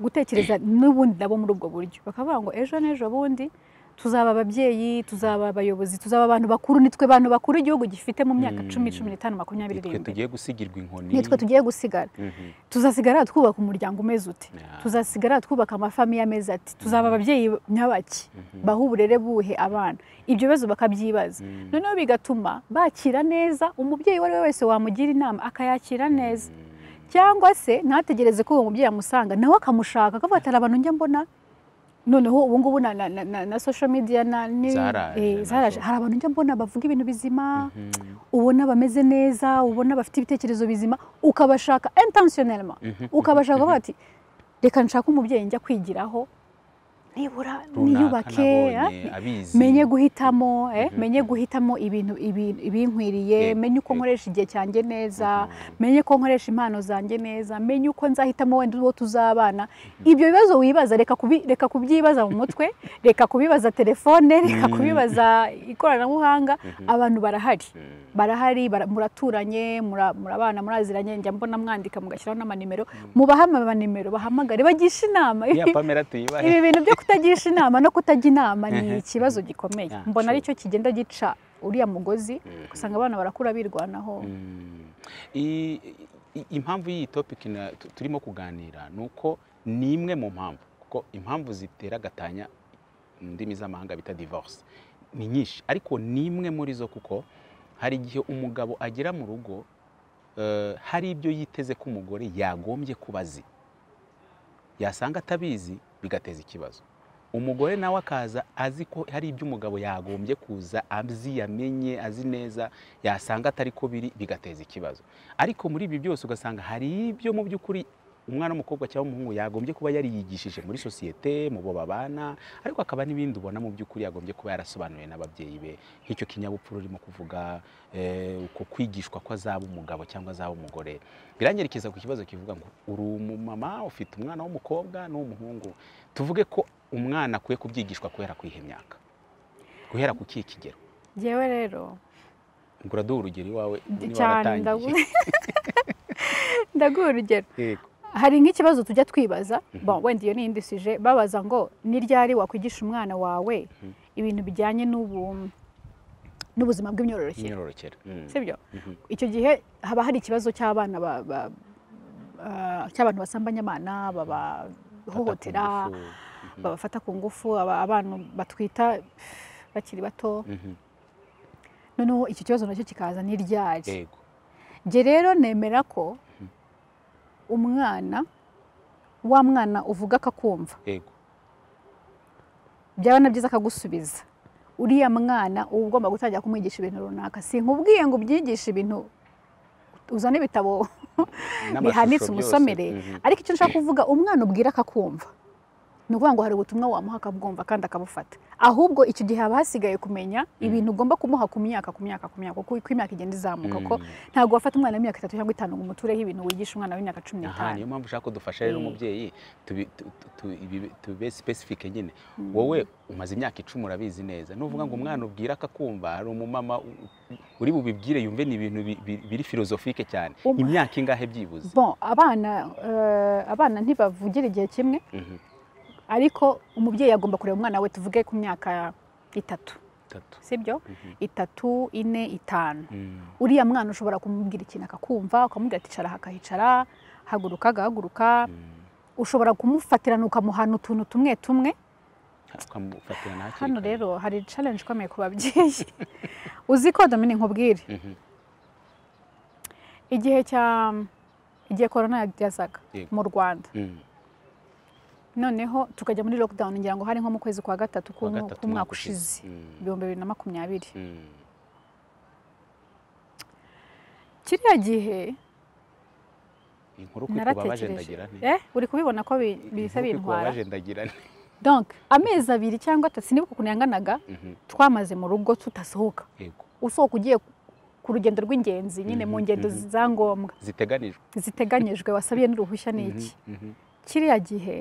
gutekereza n'ubundi nabo muri ubwo buryo bakavuga ngo ejo n'ejo bundi tuzaba ababyeyi tuzaba abayobozi tuzaba abantu bakuru nitwe bantu bakuru igihugu gifite mu myaka cumi cumi n'itanu makumyabiri nitwe tugiye gusigirwa inkoni nitwe tugiye gusigara tuzasigara twubaka umuryango umeze ute tuzasigara twubaka amafamiye ameze ati tuzaba ababyeyi nyabaki baha uburere buhe abana ibyo bibazo bakabyibaza noneho bigatuma bakira neza umubyeyi uwo ari we wese wamugira inama akayakira neza cyangwa se ntategereze ko uwo mubyeyi amusanga nawe akamushaka akavuga ati hari abantu njya mbona noneho ubu ngubu na social media zaraje hari abantu njya mbona bavuga ibintu bizima ubona bameze neza ubona bafite ibitekerezo bizima ukabashaka intensiyonelma ukabashaka kuvuga ati reka nshaka umubyeyi njya kwigiraho nibura niyubake menye guhitamo menye guhitamo ibintu ibinkwiriye menye uko nkoresha igihe cyanjye neza menye ko nkoresha impano zanjye neza menye uko nzahitamo wenda uwo tuzabana ibyo bibazo wibaza reka kubyibaza mu mutwe reka kubibaza telefone reka kubibaza ikoranabuhanga abantu barahari barahari muraturanye murabana muraziranye njya mbona mwandika mugashyiraho n'amanimero mubahe amanimero bahamagare bagisha inama ibi bintu byo kutagisha inama no kutajya inama ni ikibazo gikomeye mbona aricyo kigenda gica uriya mugozi usanga abana barakura birwanaho impamvu y'iyi topiki turimo kuganira ni uko ni imwe mu mpamvu kuko impamvu zitera agatanya mu ndimi z'amahanga bita divorce ni nyinshi ariko ni imwe muri zo kuko hari igihe umugabo agera mu rugo hari ibyo yiteze ko umugore yagombye kuba azi yasanga atabizi bigateza ikibazo umugore nawe akaza azi ko hari ibyo umugabo yagombye kuza azi yamenye azi neza yasanga atari ko biri bigateza ikibazo ariko muri ibi byose ugasanga hari ibyo mu by'ukuri umwana w'umukobwa cyangwa umuhungu yagombye kuba yariyigishije muri sosiyete mu bo babana ariko akaba n'ibindi ubona mu by'ukuri yagombye kuba yarasobanuye n'ababyeyi be nk'icyo kinyabupfura urimo kuvuga uko kwigishwa ko azaba umugabo cyangwa azaba umugore biranyerekeza ku kibazo kivuga ngo uri umumama ufite umwana w'umukobwa n'uw'umuhungu tuvuge ko umwana akwiye kubyigishwa guhera ku ihe myaka guhera ku kihe kigero ngewe rero uraduha urugero iwawe niba waratangiye ndaguha urugero hari nk'ikibazo tujya twibaza wenda iyo ni indi sije babaza ngo ni ryari wakwigisha umwana wawe ibintu bijyanye n'ubuzima bw'imyororokere sibyo icyo gihe haba hari ikibazo cy'abana cy'abantu basambanya abana babahohotera babafata ku ngufu abantu batwita bakiri bato noneho icyo kibazo nacyo kikaza ni ryari njye rero nemera ko umwana wa mwana uvuga akakumva byaba na byiza akagusubiza uriya mwana uba ugomba gutangira kumwigisha ibintu runaka si nkubwiye ngo ubyigishe ibintu uzane ibitabo bihanitse umusomere ariko icyo nshaka kuvuga umwana ubwira akakumva ni ukuvuga ngo hari ubutumwa wamuha akabwumva kandi akabufata ahubwo iki gihe haba hasigaye kumenya ibintu ugomba kumuha ku myaka ku myaka ku myaka kuko uko imyaka igenda izamuka ko ntabwo wafata umwana w'imyaka itatu cyangwa itanu ngo umutureho ibintu wigisha umwana w'imyaka cumi aha n'itanu niyo mpamvu ushaka kudufasha rero umubyeyi tubi- tu- tu- ibi- tube sipesifike nyine wowe umaze imyaka icumi urabizi neza nuvuga ngo umwana ubwira akakumva hari umumama u- uri bubibwire yumve ni ibintu bi- bi- biri filozofike cyane Um- imyaka ingahe byibuze Bon, abana eh, abana ntibavugira igihe kimwe Mhm. ariko umubyeyi agomba kureba umwana we tuvuge ku myaka itatu Itatu. sibyo Mhm. itatu ine itanu Mm. uriya mwana ushobora kumubwira ikintu akakumva ukamubwira ati icara aha, akahicara haguruka agahaguruka Mm. ushobora kumufatirana ukamuhana utuntu tumwe tumwe ukamufatirana hakiri hano kare. rero hari challenge ikomeye ku babyeyi uzi ko domini nkubwire Mhm. igihe cya igihe korona yazaga Yego. mu rwanda Mm. noneho tukajya muri lockdown ngira ngo hari nko mu kwezi kwa gatatu Kuwa k'umu- gatatu k'umwaka ushize Mm. ibihumbi bibiri na makumyabiri Mm. kiriya gihe inkuru ko ikubabaje naratekereje ndagira nti Eh, uri kubibona ko bi- bihita Inkuru ko bintwara ikubabaje ndagira nti donc amezi abiri cyangwa atatu sinibuka ukuntu yanganaga Mhm. twamaze mu rugo tudasohoka Yego. usohoka ugiye ku rugendo rw'ingenzi nyine mu Mhm, ngendo mhm. za ngombwa ziteganijwe ziteganyijwe wasabiye n'uruhushya ni iki Mhm, mhm. kiriya gihe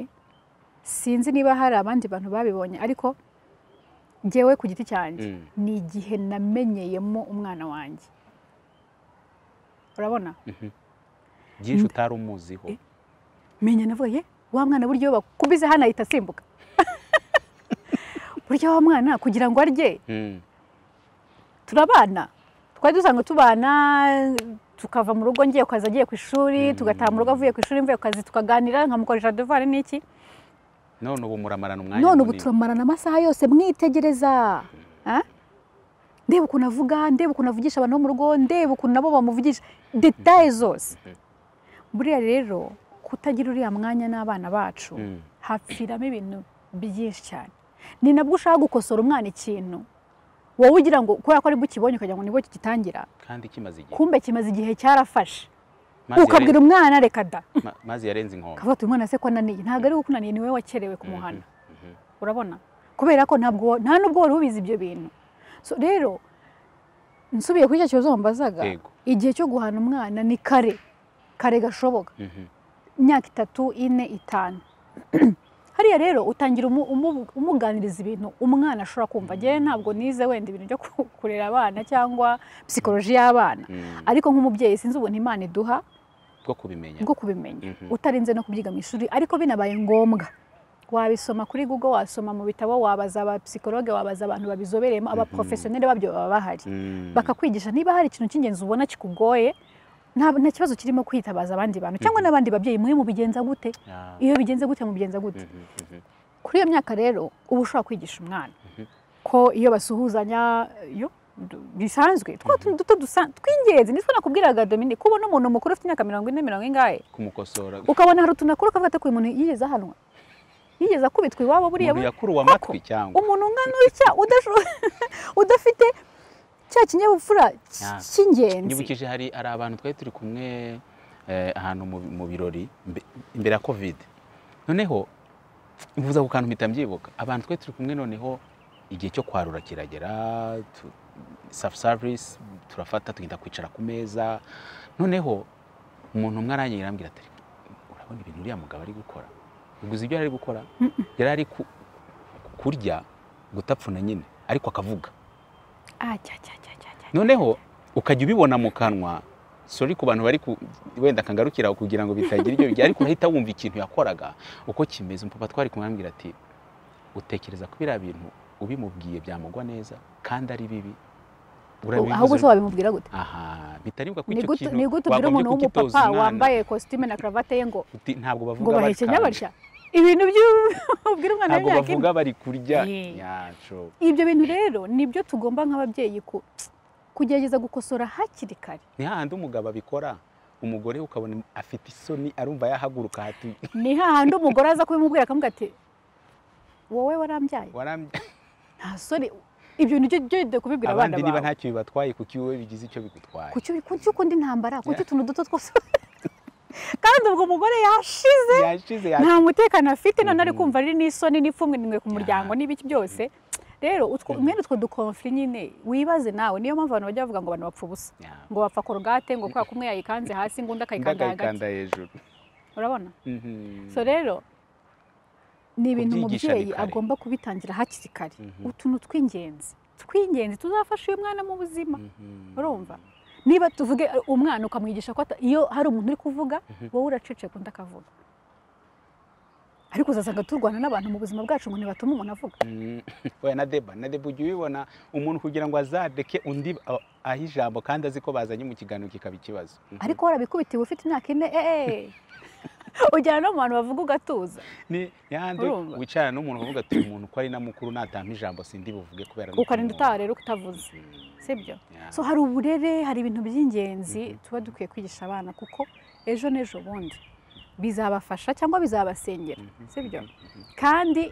sinzi niba hari abandi bantu babibonye ariko ngewe ku giti cyanjye Mm. ni igihe namenyeyemo umwana wanjye urabona byinshi utari umuziho menya navuga ye wa mwana buryo bakubize hano ahita asimbuka burya wa mwana kugira ngo arye Mm. turabana twari dusanzwe tubana tukava mu rugo ngiye ku kazi agiye ku ishuri tugataha mu rugo avuye ku ishuri mvuye ku kazi tukaganira nkamukoresha devari n'iki none ubu muramarana umwanya none ubu munini. turamarana amasaha yose mwitegereza Ah? ndeba ukuntu avuga ndeba ukuntu avugisha abantu bo mu rugo ndeba ukuntu nabo bamuvugisha detaye zose buriya rero kutagira uriya mwanya n'abana bacu Mm. hapfiramo ibintu byinshi cyane ni nabwo ushaka gukosora umwana ikintu wowe ugira ngo kubera ko aribwo ukibonye ukagira ngo nibwo kigitangira kandi kimaze igihe kumbe kimaze igihe cyarafashe Mazi ukabwira umwana reka da yaren- ma- mazi yarenze inkombe akavuga ati uyu mwana se ko ananiye ntabwo ari ukunaniye ni wowe wakerewe kumuhana Mhm. urabona kubera ko ntabwo wa- nta nubwo wari ubizi ibyo bintu So, rero nsubiye kuri icyo kibazo wambazaga Yego. igihe cyo guhana umwana ni kare kare gashoboka Mhm. imyaka itatu ine itanu hariya rero utangira umu- umu- umuganiriza ibintu umwana ashobora kumva njyewe ntabwo nize wenda ibintu byo ku- kurera abana cyangwa psikoloji y'abana Mm. ariko nk'umubyeyi sinzi ubuntu imana iduha bwo kubimenya bwo kubimenya Mhm. utarinze no kubyiga mu ishuri ariko binabaye ngombwa wabisoma kuri google wasoma mu bitabo wabaza aba psychologue wabaza abantu babizobereyemo aba professionnel babyo baba bahari Mm. bakakwigisha niba hari ikintu cy'ingenzi ubona kikugoye nta nta kibazo kirimo kwitabaza abandi bantu cyangwa n'abandi babyeyi mwe mubigenza gute Ah. iyo bigenze gute mubigenza gute Mhm, mhm. kuri iyo myaka rero uba ushobora kwigisha umwana ko iyo basuhuzanya yo du- bisanzwe twa tuntu duto dusa- tw'ingenzi nitwo nakubwiraga Dominique kubona umuntu mukuru ufite imyaka mirongo ine mirongo ingahe kumukosora ukabona hari utuntu akora ukavuga ati "Uyu muntu yigeze ahanwa yigeze akubitwa iwabo buriya umuntu we." yakuruwe Koko, amatwi cyangwa umuntu nkana utya udasho- udafite cya kinyabupfura cy- Ya. cy'ingenzi nyibukije hari hari abantu twari turi kumwe eh, ahantu mu- mu birori mbe- imbere ya covid noneho mvuza ku kantu mpita mbyibuka abantu twari turi kumwe noneho igihe cyo kwarura kiragera tu- self service turafata tugenda kwicara ku meza noneho umuntu umwe arangije arambwira ati urabona ibintu uriya mugabo ari gukora uguze ibyo yari ari gukora yari ari ku- kurya gutapfuna nyine ariko akavuga Ah, cya, cya, cya, cya, cya. noneho ukajya ubibona mu kanwa sori ku bantu bari ku- wenda kangarukira kugira ngo bitagira ibyo bigira ariko urahita wumva ikintu yakoraga uko kimeze umupapa twari kumwe arambwira ati utekereza ko biriya bintu ubimubwiye byamugwa neza kandi ari bibi Urabivuze- ahubwo se wabimubwira gute aha bitaribwa ko ni icyo gute kintu ni gute ubwira wagombye umuntu kukitoza w'umupapa umwana. wambaye kositime na karavate ye ngo Uti, ntabwo ngo bavuga bahekenya bari kandi. batya ibintu by'ubwira umwana ntabwo w'imyaka ine bavuga bari kurya Eh. yacu ibyo bintu rero nibyo tugomba nk'ababyeyi ku- kugerageza gukosora hakiri kare ni hahandi umugabo abikora umugore ukabona afite isoni arumva yahaguruka hati ni hahandi umugore aza kubimubwira akamubwira ati wowe warambyaye warambye nta soni ibyo bintu byo byo kubibwira abana abandi bawe niba ntacyo bibatwaye kuki wowe bigize icyo bigutwaye kuki kuki ukunda intambara kuki utuntu duto twose kandi ubwo umugore yashize yashize nta mutekano afite none ari kumva ari n'isoni n'ipfunwe ku muryango n'ibiki byose rero mwene utwo dukomfiri nyine wibaze nawe niyo mpamvu abantu bajya bavuga ngo abantu bapfa ubusa ngo bapfa korogate ngo kubera ko umwe yayikanze hasi ngo undi akayikanda hagati hejuru urabona so rero ni ibintu Kubyigisha ni umubyeyi kare. agomba kubitangira hakiri kare utuntu tw'ingenzi tw'ingenzi tuzafasha uyu mwana mu buzima urumva niba tuvuge umwana ukamwigisha ko ata- iyo hari umuntu uri kuvuga wowe uraceceka undi akavuga ariko uzasanga turwana n'abantu mu buzima bwacu ngo ntibatuma umuntu avuga we na deba na deba ujya ubibona umuntu kugira ngo azadeke undi a- ahe ijambo kandi azi ko bazanye mu kiganiro kikaba ikibazo Mhm. ariko warabikubitiwe ufite imyaka ine eee ujyana no mu bantu bavuga ugatuza ni yandi Urumva? wicarana n'umuntu uvuga ati uyu muntu ko ari na mukuru natampa ijambo sindi buvuge kubera nuko ukarinda umuntu- utaha rero utavuze sibyo Yeah. so hari uburere hari ibintu by'ingenzi tuba dukwiye kwigisha abana kuko ejo n'ejo bundi bizabafasha cyangwa bizabasengera sibyo kandi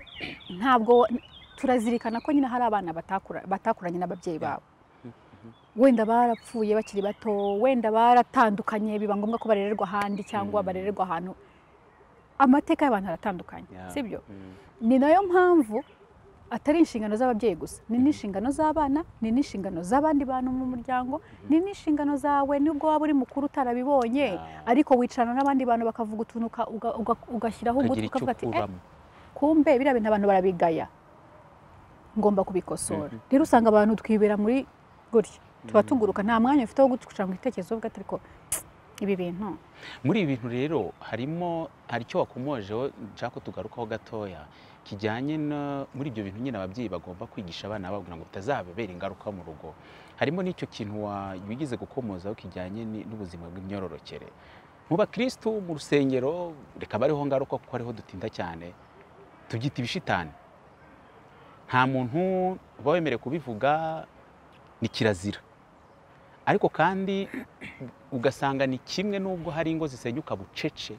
ntabwo turazirikana ko nyine hari abana batakura- batakuranye n'ababyeyi babo wenda barapfuye bakiri bato wenda baratandukanye biba ngombwa ko barererwa ahandi cyangwa Mhm. barererwa ahantu amateka y'abantu aratandukanye Yeah. sibyo Mhm. ni nayo mpamvu atari inshingano z'ababyeyi gusa ni n'inshingano z'abana ni n'inshingano z'abandi bantu mu muryango ni n'inshingano zawe nubwo waba uri mukuru utarabibonye Yeah. ariko wicarana n'abandi bantu bakavuga utuntu uka- uga- uga- ugashyiraho umutwe ukagira icyo ukavuga ati "Eh, ukuramo kumbe biriya bintu abantu barabigaya ngomba kubikosora rero usanga abantu twibera muri gutya tuba tuguruka nta mwanya ufite wo gucira mu bitekerezo uvuga ati ariko ibi bintu muri ibi bintu rero harimo hari icyo wakomojeho nshaka ko tugarukaho gatoya kijyanye no muri ibyo bintu nyine ababyeyi bagomba kwigisha abana babo kugira ngo bitazababera ingaruka mu rugo harimo n'icyo kintu wa- wigeze gukomozaho kijyanye ni- n'ubuzima bw'imyororokere mu bakirisitu mu rusengero reka bariho ngaruka kuko ariho dutinda cyane tugita ibishitani nta muntu uba wemerewe kubivuga ni kirazira ariko kandi ugasanga ni kimwe n'ubwo hari ingo zisenyuka bucece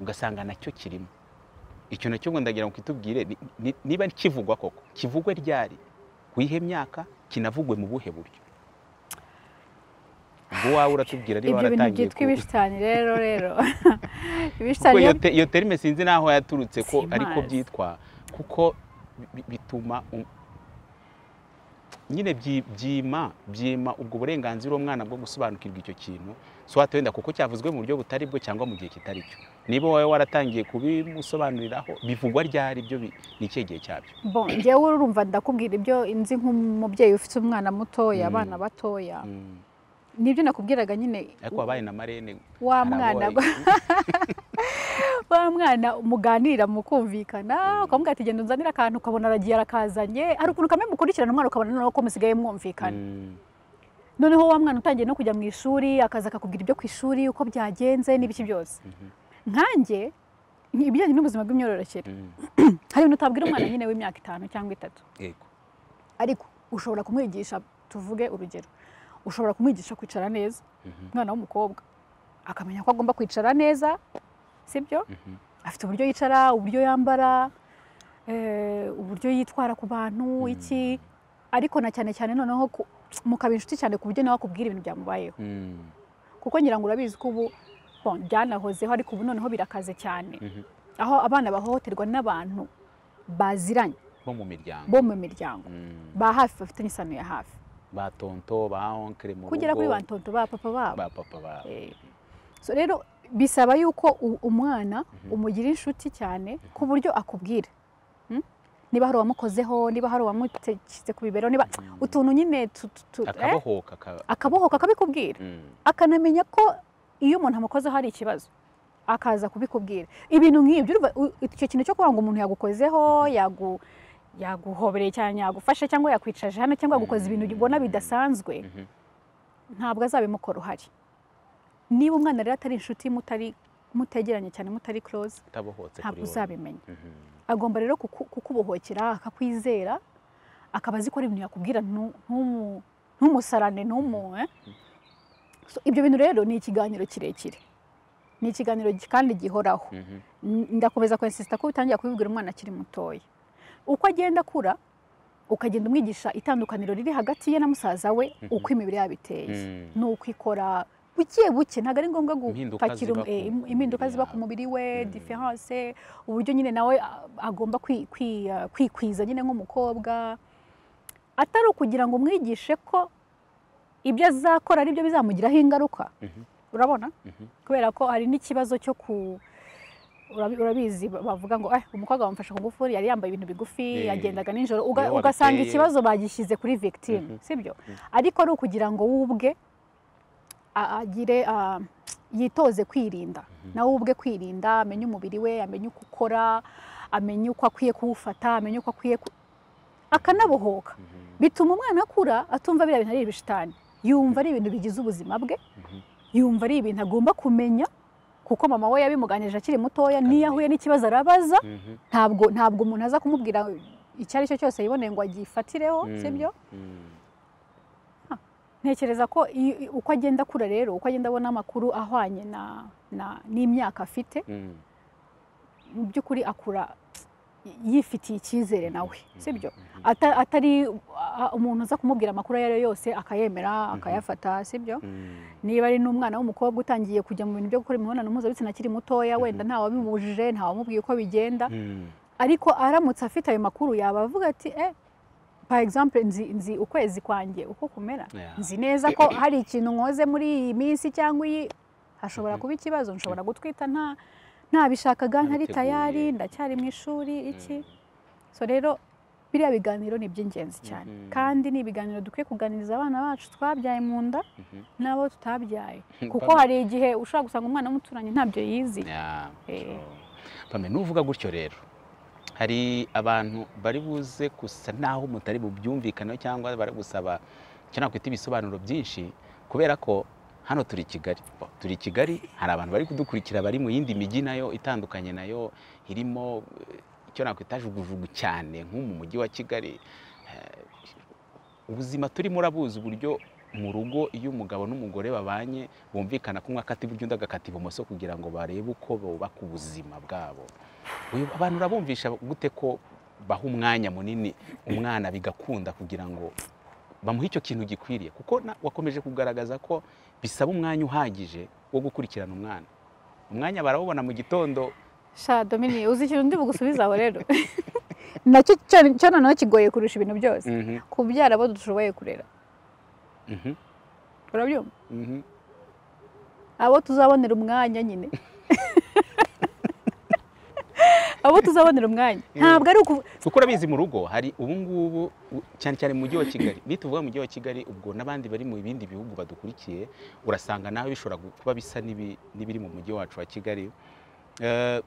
ugasanga nacyo kirimo icyo nacyo ngo ndagira ngo kitubwire ni- ni- niba kivugwa koko kivugwe ryari ku ihe myaka kinavugwe mu buhe buryo ubwo wawe uratubwira niba ibyo bintu waratangiye byitwa ku- ibishitani rero rero kuko ibishitani iyo iyo te- iyo terime sinzi n'aho yaturutse ko Simazi. ariko byitwa kuko bi- bi- bituma um- nyine byi- byima byima ubwo burenganzira umwana bwo gusobanukirwa icyo kintu so wahita wenda kuko cyavuzwe mu buryo butari bwo cyangwa mu gihe kitari cyo niba wowe waratangiye kubimusobanuriraho bivugwa ryari ibyo bi- ni ikihe gihe cyabyo Bon, njyewe urumva ndakubwira ibyo nzi nk'umubyeyi ufite umwana mutoya abana batoya Mm. nibyo nakubwiraga nyine ariko wabaye na marene wa hari abo mwana wabaye- wa mwana muganira mukumvikana ukamubwira ati genda unzanire akantu ukabona aragiye arakazanye hari ukuntu kamwe mukurikirana umwana ukabona noneho ko musigaye mwumvikana Mm. noneho wa mwana utangiye no kujya mu ishuri akaza akakubwira ibyo ku ishuri uko byagenze n'ibiki byose nkanjye ni ibijyanye n'ubuzima bw'imyororokere Mm. hari ibintu utabwira umwana nyine w'imyaka itanu cyangwa itatu yego ariko ushobora kumwigisha tuvuge urugero ushobora kumwigisha kwicara neza umwana w'umukobwa akamenya ko agomba kwicara neza sibyo afite uburyo yicara uburyo yambara eh, uburyo yitwara ku bantu iki ariko na cyane cyane noneho ku- mukaba inshuti cyane ku buryo nawe akubwira ibintu byamubayeho Mm. kuko ngira ngo urabizi ko ubu bon, byanahozeho ariko ubu noneho birakaze cyane Mhm. aho abana bahohoterwa n'abantu baziranye bo mu miryango bo mu miryango Mm. ba hafi bafitanye isano ya hafi ba tonto ba onkere mu kugera rugo, kuri ba ntonto ba papa babo ba papa babo Eh, so rero bisaba yuko u- umwana umugira inshuti cyane ku buryo akubwira Hmm? niba hari uwamukozeho niba hari uwamuteketse ku bibero niba utuntu nyine tu- tu- tu- eh, akabohoka aka- akabohoka akabikubwira Mm. akanamenya ko iyo umuntu amukozeho hari ikibazo akaza kubikubwira ibintu nk'ibyo urumva, u- icyo kintu cyo kuvuga ngo umuntu yagukozeho yagu yaguhobereye cyane yagufashe cyangwa yakwicaje hano cyangwa yagukoze ibintu ubona bidasanzwe Mhm. ntabwo azabimukora uhari niba umwana rero atari inshuti mutari mutegeranye cyane mutari close utabohotse ntabwo kuri wowe. uzabimenya Mhm. agomba rero kuku- kukubohokera akakwizera akaba azi ko hari ibintu yakubwira ntu- ntumu- ntumusarane ntumu eh? So, ibyo bintu rero ni ikiganiro kirekire ni ikiganiro gi- kandi gihoraho Mhm. N- ndakomeza kwensisita ko utangira kubibwira umwana akiri mutoya uko agenda akura ukagenda umwigisha itandukaniro riri hagati ye na musaza we uko imibiri yabo iteye Mm. ni uko ikora buke buke ntabwo ari ngombwa Impinduka gupakira ziba ku eh, im- mubiri impinduka ziba ku yawe. mubiri we Mm. diferanse uburyo nyine nawe a- agomba kwi- kwi- uh, kwikwiza nyine nk'umukobwa atari ukugira ngo umwigishe ko ibyo azakora ari byo bizamugiraho ingaruka Mhm. urabona Mhm. kubera ko hari n'ikibazo cyo ku urabi- urabizi ba- bavuga ngo "Eh, umukobwa wamufashe ku ngufuri yari yambaye ibintu bigufi Eh. yagendaga nijoro Uga- Iyo ugasanga wabiteye- ikibazo bagishyize kuri victime Mhm. sibyo Mhm. ariko ari ukugira ngo we ubwe a- agire ah, yitoze kwirinda nawe ubwe kwirinda amenye umubiri we amenye uko ukora amenye uko akwiye kuwufata amenye uko akwiye ku- akanabohoka Mhm. bituma umwana akura atumva biriya bintu ari ibishitani yumva ari ibintu bigize ubuzima bwe Mhm. yumva ari ibintu agomba kumenya kuko mama we yabimuganirije akiri mutoya n'iyo ahuye n'ikibazo arabaza Mhm. ntabwo ntabwo umuntu aza kumubwira icyo ari cyo cyose yiboneye ngo agifatireho Mhm. sibyo Mhm. ntekereza ko iyo- iyo- uko agenda akura rero uko agenda abona amakuru ahwanye na na- n'imyaka afite Mhm. mu by'ukuri akura yifitiye icyizere nawe sibyo Mhm. Ata- atari uh, umuntu uza kumubwira amakuru ayo ari yo yose akayemera akayafata sibyo Mhm. niba ari n'umwana w'umukobwa utangiye kujya mu bintu byo gukora imibonano mpuzabitsina akiri mutoya Mhm. wenda nta wabimubujije nta wamubwiye uko bigenda Mhm. ariko aramutse afite ayo makuru yaba avuga ati eh par exemple nzi, nzi ukwezi kwanjye uko kumera Yeah. nzi neza ko hari ikintu nkoze muri iyi minsi cyangwa iyi hashobora kuba ikibazo nshobora gutwita nta ntabishakaga ntari Ntabiteguye. tayari ndacyari mu ishuri iki Mhm. so rero biriya biganiro ni iby'ingenzi cyane Mhm. kandi ni ibiganiro dukwiye kuganiriza abana bacu twabyaye mu nda Mhm. n'abo tutabyaye kuko Pamela- hari igihe ushobora gusanga umwana w'umuturanyi ntabyo yizi Yeah, Eh. so, Pamela, nuvuga gutyo rero hari abantu bari buze gusa naho mutari mu byumvikane cyangwa bari gusaba icyo nakwita ibisobanuro byinshi kubera ko hano turi i kigali Bo, turi i kigali hari abantu bari kudukurikira bari mu yindi mijyi nayo itandukanye nayo irimo eh, icyo nakwita jugujugu cyane nko mu mujyi wa kigali Eh, ubuzima turimo urabuzi uburyo mu rugo iyo umugabo n'umugore babanye bumvikana ko umwe akata iburyo undi agakata ibumoso kugira ngo barebe uko bubaka ubuzima bwabo Uyu- abantu urabumvisha gute ko baha umwanya munini umwana bigakunda kugira ngo bamuhe icyo kintu gikwiriye kuko na- wakomeje kugaragaza ko bisaba umwanya uhagije wo gukurikirana umwana umwanya barawubona mu gitondo sha domini uzi ikintu ndi bugusubize aho rero nacyo cyo- cyo noneho kigoye kurusha ibintu byose Mhm, kubyara abo dushoboye kurera mhm, urabyumva mhm. abo tuzabonera umwanya nyine abo tuzabonera umwanya ntabwo ari ukuvuga kuko urabizi mu rugo hari ubu ngubu u- cyane cyane mu mujyi wa kigali nituvuga mu mujyi wa kigali ubwo n'abandi bari mu bindi bihugu badukurikiye urasanga nawe bishobora gu- kuba bisa n'ibi- n'ibiri mu mujyi wacu wa kigali Eh,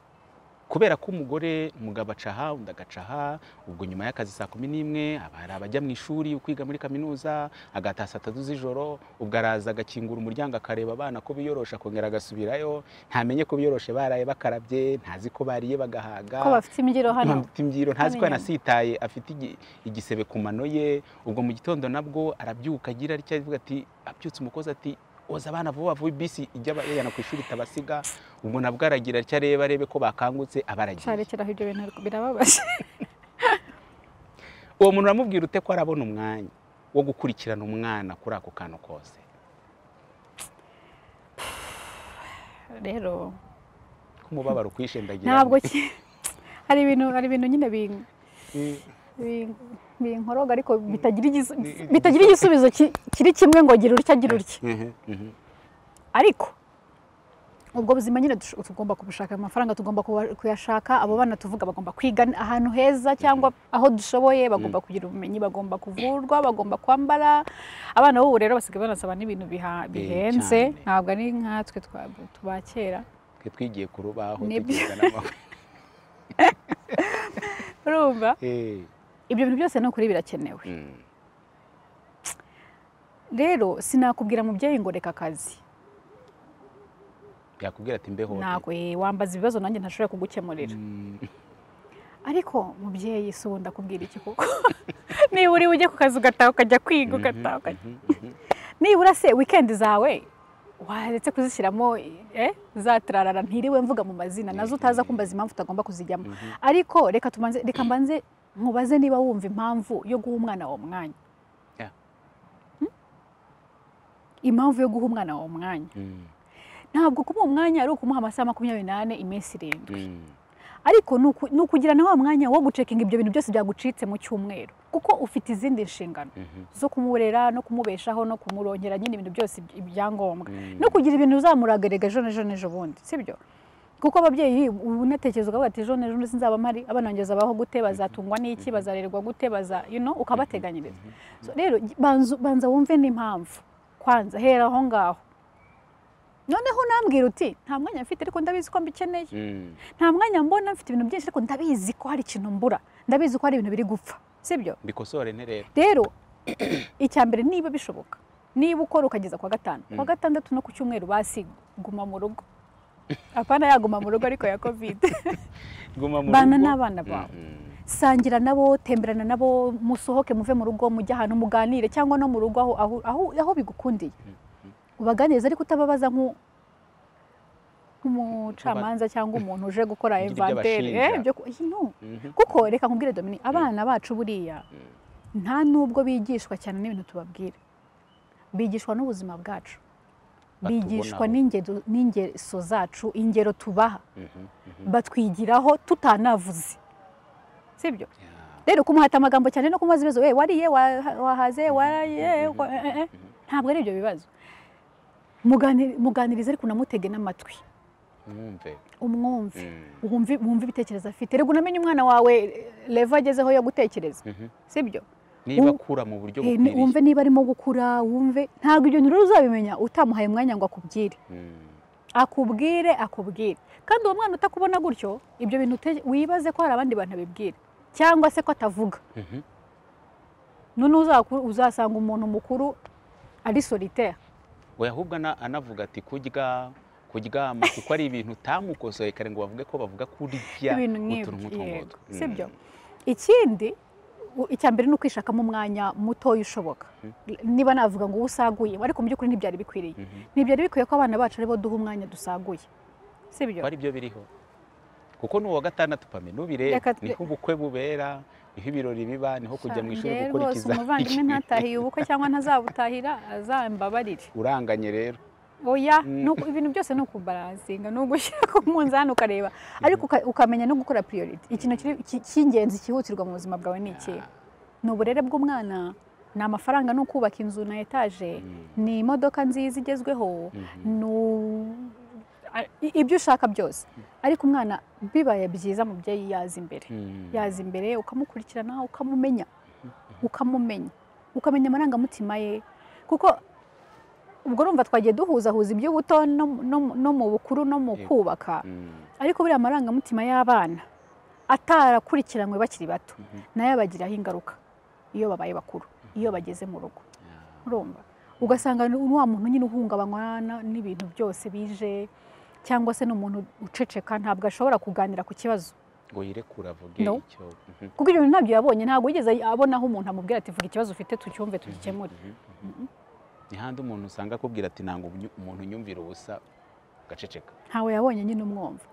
kubera ko umugore umugabo aca aha undi agaca aha ubwo nyuma y'akazi saa kumi n'imwe haba hari abajya mu ishuri kwiga muri kaminuza agataha saa tatu z'ijoro ubwo araza agakingura umuryango akareba abana ko biyorosha akongera agasubirayo ntamenye ko biyoroshe baraye bakarabye ntazi ko bariye bagahaga ko bafite imbyiro hano afite imbyiro ntazi ko Hano inyuma. yanasitaye afite igi- igisebe ku mano ye ubwo mu gitondo nabwo arabyuka agira atya avuga ati abyutse umukozi ati oza abana vuba vuba bisi ijya yajyana ku ishuri itabasiga ubwo nabwo aragira atya areba arebe ko bakangutse abaragiye sharekeraho ibyo bintu birababaje uwo muntu uramubwira ute ko arabona umwanya wo gukurikirana umwana kuri ako kantu kose rero k'umubabaro ukwishendagira ntabwo ki- hari ibintu hari ibintu nyine bing- Eh, bing- binkoroga ariko bitagira igis- bitagira igisubizo ki- kiri kimwe ngo gira utya gira utya mhm, mhm, ariko ubwo buzima nyine dush- tugomba kubushaka ayo mafaranga tugomba kuba- kuyashaka abo bana tuvuga bagomba kwiga ahantu heza cyangwa aho dushoboye bagomba kugira ubumenyi bagomba kuvurwa bagomba kwambara abana b'ubu rero basigaye banasaba n'ibintu biha- bihenze cyane. ntabwo ari nkatwe twa- tuba kera twe twigiye ku rubaho Nibyo. tugenda n'amaguru urumva Eh, ibyo bintu byose ni ukuri birakenewe mm, rero sinakubwira mubyeyi ngo reka akazi yakubwira ati mbeho ntabwo eh, wambaza ibibazo nanjye ntashobora kugukemurira ariko mubyeyi si ubu ndakubwira iki kuko niba uri ujye ku kazi ugataha ukajya kwiga ugataha ukajya nibura se wikendi zawe waretse kuzishyiramo eh, za turarara ntiriwe mvuga mu mazina nazo utaza kumbaza impamvu utagomba kuzijyamo ariko reka tubanze reka mbanze mubaze niba wumva impamvu yo guha umwana wawe umwanya Yeah. Hmm? impamvu yo guha umwana wawe umwanya ntabwo kuba uwo mwanya ari ukumuha amasaha makumyabiri n'ane iminsi irindwi ariko ni uku- ni ukugirana wa mwanya wo gucekinga ibyo bintu byose byagucitse mu cyumweru kuko ufite izindi nshingano zo kumurera no kumubeshaho no kumurongera nyine ibintu byose iby- ibyangombwa no kugira ibintu uzamuragarega ejo n'ejo n'ejo bundi sibyo kuko ababyeyi ubu unatekereza ukavuga ati ejo n'ejo n'ejo sinzaba mpari abana banjye bazabaho gute bazatungwa n'iki bazarererwa gute baza you know ukabateganyiriza So rero gi- banzu- banza wumve n'impamvu kwanza hera aho ngaho noneho unambwira uti nta mwanya mfite ariko ndabizi ko mbikeneye nta mwanya mbona mfite ibintu byinshi ariko ndabizi ko hari ikintu mbura ndabizi ko hari ibintu biri gupfa sibyo mbikosore nterera rero icya mbere niba bishoboka niba ukora ukageza kwa gatanu kwa gatandatu no ku cyumweru basi guma mu rugo apana yaguma mu rugo ariko ya covid guma mu bana rugo. n'abana bawe Mhm. sangira nabo temberana nabo musohoke muve mu rugo mujye ahantu muganire cyangwa no mu rugo aho, aho, aho, aho bigukundiye ubaganiriza ariko utababaza nku- nk'umucamanza cyangwa umuntu uje gukora Ugira ibyo inventaire abashinja. Eh, ibyo ku- no. Mhm. kuko reka nkubwire Dominique abana bacu buriya nta n'ubwo bigishwa cyane n'ibintu tubabwira bigishwa n'ubuzima bwacu Batubonaho. bigishwa n'ingero- n'ingeso zacu ingero tubaha Mhm. Mhm. batwigiraho tutanavuze sibyo Yeah. rero kumuhata amagambo cyane no kumubaza ibibazo "Eh, wariye Wa- wahaze waraye wa- eh, eh, eh." ntabwo ari ibyo bibazo Mugani- muganirize ariko unamutege n'amatwi mwumve umwumve Mm. wumve wumve ibitekerezo afite reka unamenye umwana wawe leva agezeho yo gutekereza Mhm. sibyo niba Um- akura mu buryo Eh, ni- wumve bukwiriye niba arimo gukura wumve ntabwo ibyo bintu rero uzabimenya utamuhaye umwanya ngo akubwire Mhm. akubwire akubwire kandi uwo mwana utakubona gutyo ibyo bintu ute- wibaze ko hari abandi bantu babibwira cyangwa se ko atavuga Mhm. none uzaku- uzasanga umuntu mukuru ari solitaire oya ahubwo ana- anavuga ati kurya kuryama kuko ari ibintu utamukosoye kare ngo bavuge ko bavuga kurya ibintu nk'ibyo utuntu nk'utwo yego, ngutwo si byo ikindi u- icya mbere ni ukwishakamo umwanya mutoya ushoboka niba navuga ngo uwo usaguye ariko mu by'ukuri ntibyari bikwiriye ntibyari bikwiye ko abana bacu aribo duha umwanya dusaguye si byo ko ari byo biriho kuko n'uwa gatandatu pame nubire Reka twe- niho ubukwe bubera niho ibirori biba niho kujya mu ishuri Njyewe gukora rwose umuvandimwe ikizamini ntatahiye ubukwe cyangwa ntazabutahira azambabarire uranganye rero oya ni uku- ibintu byose ni ukubaransinga ni ugushyira ku munzani ukareba ariko uka- ukamenya no gukora priority ikintu kiri- ki- cy'ingenzi cyihutirwa mu buzima bwawe ni ikihe ni uburere bw'umwana ni amafaranga ni ukubaka inzu na etaje ni imodoka nziza igezweho ni u- a- i- ibyo ushaka byose ariko umwana bibaye byiza umubyeyi yaza imbere Mm. yaza imbere ukamukurikirana ukamumenya ukamumenya ukamenya amarangamutima ye kuko ubwo urumva twagiye duhuzahuza iby'ubuto no- no- no mu bukuru no mu Yego. kubaka Mm. ariko buriya amarangamutima y'abana atarakurikiranywe bakiri bato nayo abagiraho ingaruka iyo babaye bakuru iyo bageze mu rugo urumva ugasanga ni wa muntu nyine uhungabanywa na- n'ibintu byose bije cyangwa se ni umuntu uceceka ntabwo ashobora kuganira ku kibazo ngo yirekure avuge No. icyo Mhm. kuko ibyo bintu ntabyo yabonye ntabwo yigeze abona aho umuntu amubwira ati vuga ikibazo ufite tucyumve tugikemure ni handi umuntu usanga akubwira ati ntabwo unyu- umuntu unyumvira ubusa agaceceka ntawe yabonye nyine umwumva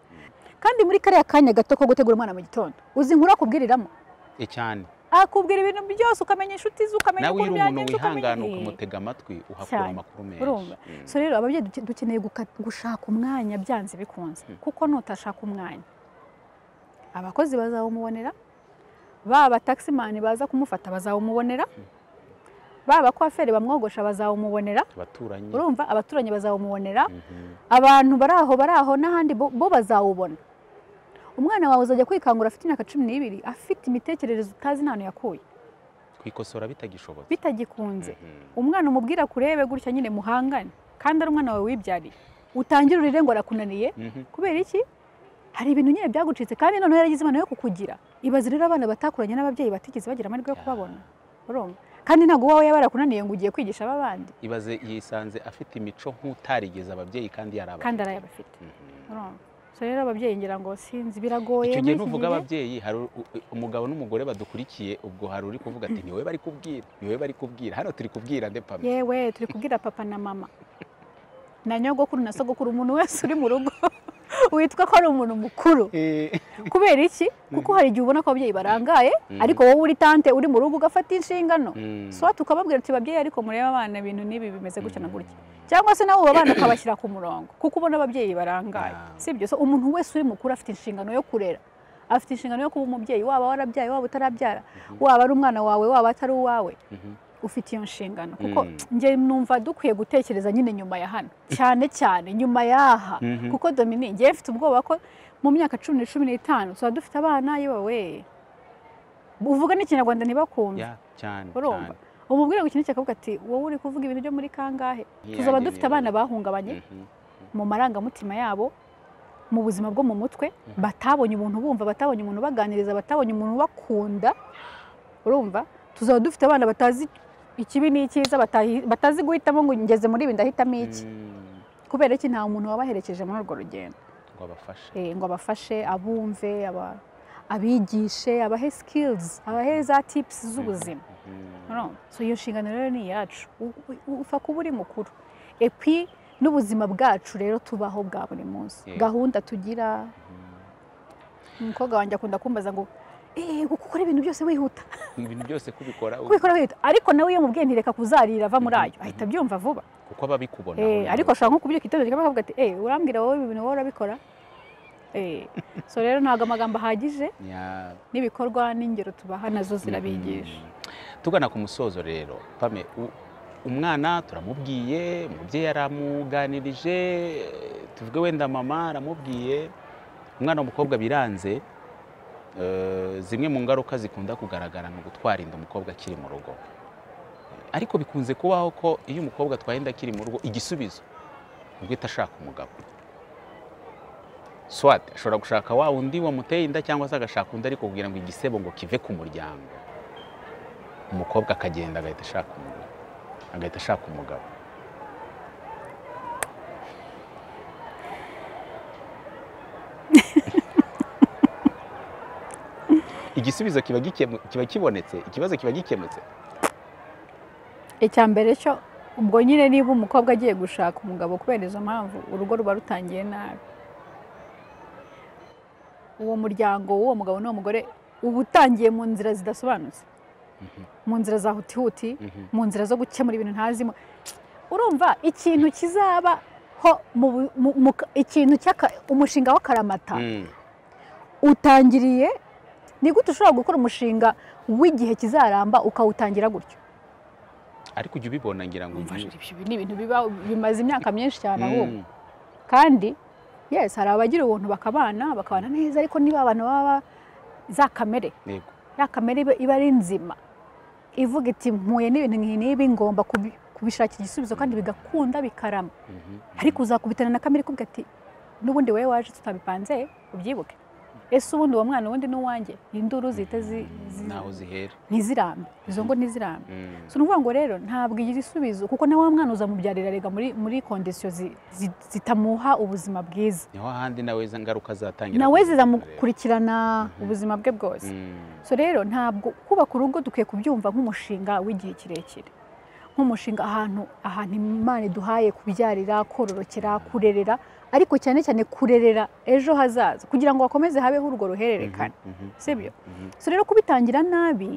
kandi muri kariya kanya gato ko gutegura umwana mu gitondo uzi inkuru akubwiriramo Eh, cyane akubwira ibintu byose ukamenya inshuti ze ukamenya nawe uko uri umuntu byagenze ukamenya wihangana Eh, ukamutega amatwi uhakura Cyane. amakuru urumva menshi Mm. so rero ababyeyi duke- dukeneye guka- gushaka umwanya byanze bikunze kuko nutashaka umwanya abakozi bazawumubonera baba taximan baza kumufata bazawumubonera baba coiffeur bamwogosha bazawumubonera abaturanyi urumva abaturanyi bazawumubonera Mhm. abantu bari aho bari aho n'ahandi bo bo bazawubona umwana wawe uzajya kwikangura afite imyaka cumi n'ibiri afite imitekerereze utazi nta hantu yakuye kwikosora bitagishobotse bitagikunze Mhm. umwana umubwira kurebe gutya nyine muhangane kandi ari umwana wawe wibyariye utangire urire ngo arakunaniye Mhm. kubera iki hari ibintu nyine byagucitse kandi noneho yaragize imana yo kukugira ibaze rero abana batakuranye n'ababyeyi batigeze bagira amahirwe yo kubabona urumva kandi ntabwo uwawe yaba yarakunaniye ngo ugiye kwigisha aba bandi ibaze yisanze afite imico nk'utarigeze ababyeyi kandi yaraba kandi arayabafite urumva so rero ababyeyi ngira ngo sinzi biragoye icyo muri gihe iki nuvuga gihe. ababyeyi hari u- u- umugabo n'umugore badukurikiye ubwo hari uri kuvuga ati niwe bari kubwira niwe bari kubwira hano turi kubwira nde pame yewe turi kubwira papa na mama na nyogokuru na sogokuru umuntu wese uri mu rugo witwa ko ari umuntu mukuru kubera iki kuko hari igihe ubona ko ababyeyi barangaye ariko wowe uri tante uri mu rugo ugafata inshingano so tukababwira tuti babyeyi ariko murebe abana ibintu n'ibi bimeze gutya na gutya cyangwa se nawe abana ukabashyira ku murongo kuko ubona ababyeyi barangaye sibyo so umuntu wese uri mukuru afite inshingano yo kurera afite inshingano yo kuba umubyeyi waba warabyaye waba utarabyara waba ari umwana wawe waba atari uwawe ufite iyo nshingano kuko njye numva dukwiye gutekereza nyine nyuma ya hano cyane cyane nyuma y'aha kuko dominique njyewe mfite ubwoba ko mu myaka cumi na cumi n'itanu tuba dufite abana yewe uvuga n'ikinyarwanda ntibakumve cyane urumva umubwire ngo ikintu cyakavuga ati wowe uri kuvuga ibintu byo muri kangahe tuzaba dufite abana bahungabanye mu marangamutima yabo mu buzima bwo mu mutwe batabonye umuntu bumva batabonye umuntu baganiriza batabonye umuntu bakunda urumva tuzaba dufite abana batazi ikibi n'icyiza batazi guhitamo ngo ngeze muri ibi ndahitamo iki kubera iki nta muntu wabaherekeje muri urwo rugendo ngo abafashe ngo abafashe abumve abigishe abahe sikilizi abahe za tipusi z'ubuzima iyo nshingano rero ni iyacu upfa kuba uri mukuru epi n'ubuzima bwacu rero tubaho bwa buri munsi gahunda tugira umukobwa wanjye akunda kumbaza ngo gukora ibintu byose wihuta ibintu byose kubikora kubikora wihuta ariko nawe iyo mubwiye ntireka kuzarira ava muri ayo ahita abyumva vuba kuko aba abikubona ariko ashobora nko kubyuka itorero akavuga ati eee urambwira wowe ibi bintu wowe urabikora so rero ntabwo amagambo ahagije n'ibikorwa n'ingero tubaha nazo zirabigisha tugana ku musozo rero pame umwana turamubwiye umubyeyi aramuganirije tuvuge wenda mama aramubwiye umwana w'umukobwa biranze zimwe mu ngaruka zikunda kugaragara ni ugutwara inda umukobwa akiri mu rugo ariko bikunze kubaho ko iyo umukobwa atwaye inda akiri mu rugo igisubizo ni uguhita ashaka umugabo swate ashobora gushaka wa undi wamuteye inda cyangwa se agashaka undi ariko kugira ngo igisebo ngo kive ku muryango umukobwa akagenda agahita ashaka umugabo agahita ashaka umugabo igisubizo kiba kibonetse ikibazo kiba gikemutse icya mbere cyo ubwo nyine niba umukobwa agiye gushaka umugabo kubera izo mpamvu urugo ruba rutangiye nabi uwo muryango w'uwo mugabo n'uwo mugore uba utangiye mu nzira zidasobanutse mu nzira za hutihuti mu nzira zo gukemura ibintu ntazimo urumva ikintu kizabaho ikintu umushinga w'akaramata utangiriye ni gute ushobora gukora umushinga w'igihe kizaramba ukawutangira gutyo ariko ujya ubibona ngira ngo ni ibintu bimaze imyaka myinshi cyane ahubwo kandi yesi hari abagira ubuntu bakabana bakabana neza ariko niba abantu baba za kamere ya kamere iba ari nzima ivuga iti mpuye n'ibintu nk'ibi ngomba kubishakira igisubizo kandi bigakunda bikarama ariko uzakubitana na kamere ikubwira ati n'ubundi wowe waje tutabipanze ubyibuke ese ubundi uwo mwana ubundi n'uwanjye induru zihita ntaho zihera ntizirambe izo ngo ntizirambe si ukuvuga ngo rero ntabwo igira isubizo kuko na wa mwana uzamubyarira rega muri kondisiyo zitamuha ubuzima bwiza niho ahandi nawe izo ngaruka zatangira nawe zizamukurikirana ubuzima bwe bwose so rero ntabwo kubaka urugo dukwiye kubyumva nk'umushinga w'igihe kirekire nk'umushinga ahantu ahantu imana iduhaye kubyarira kororokera kurerera ariko cyane cyane kurerera ejo hazaza kugira ngo hakomeze habeho urwo ruhererekane sibyo so rero kubitangira nabi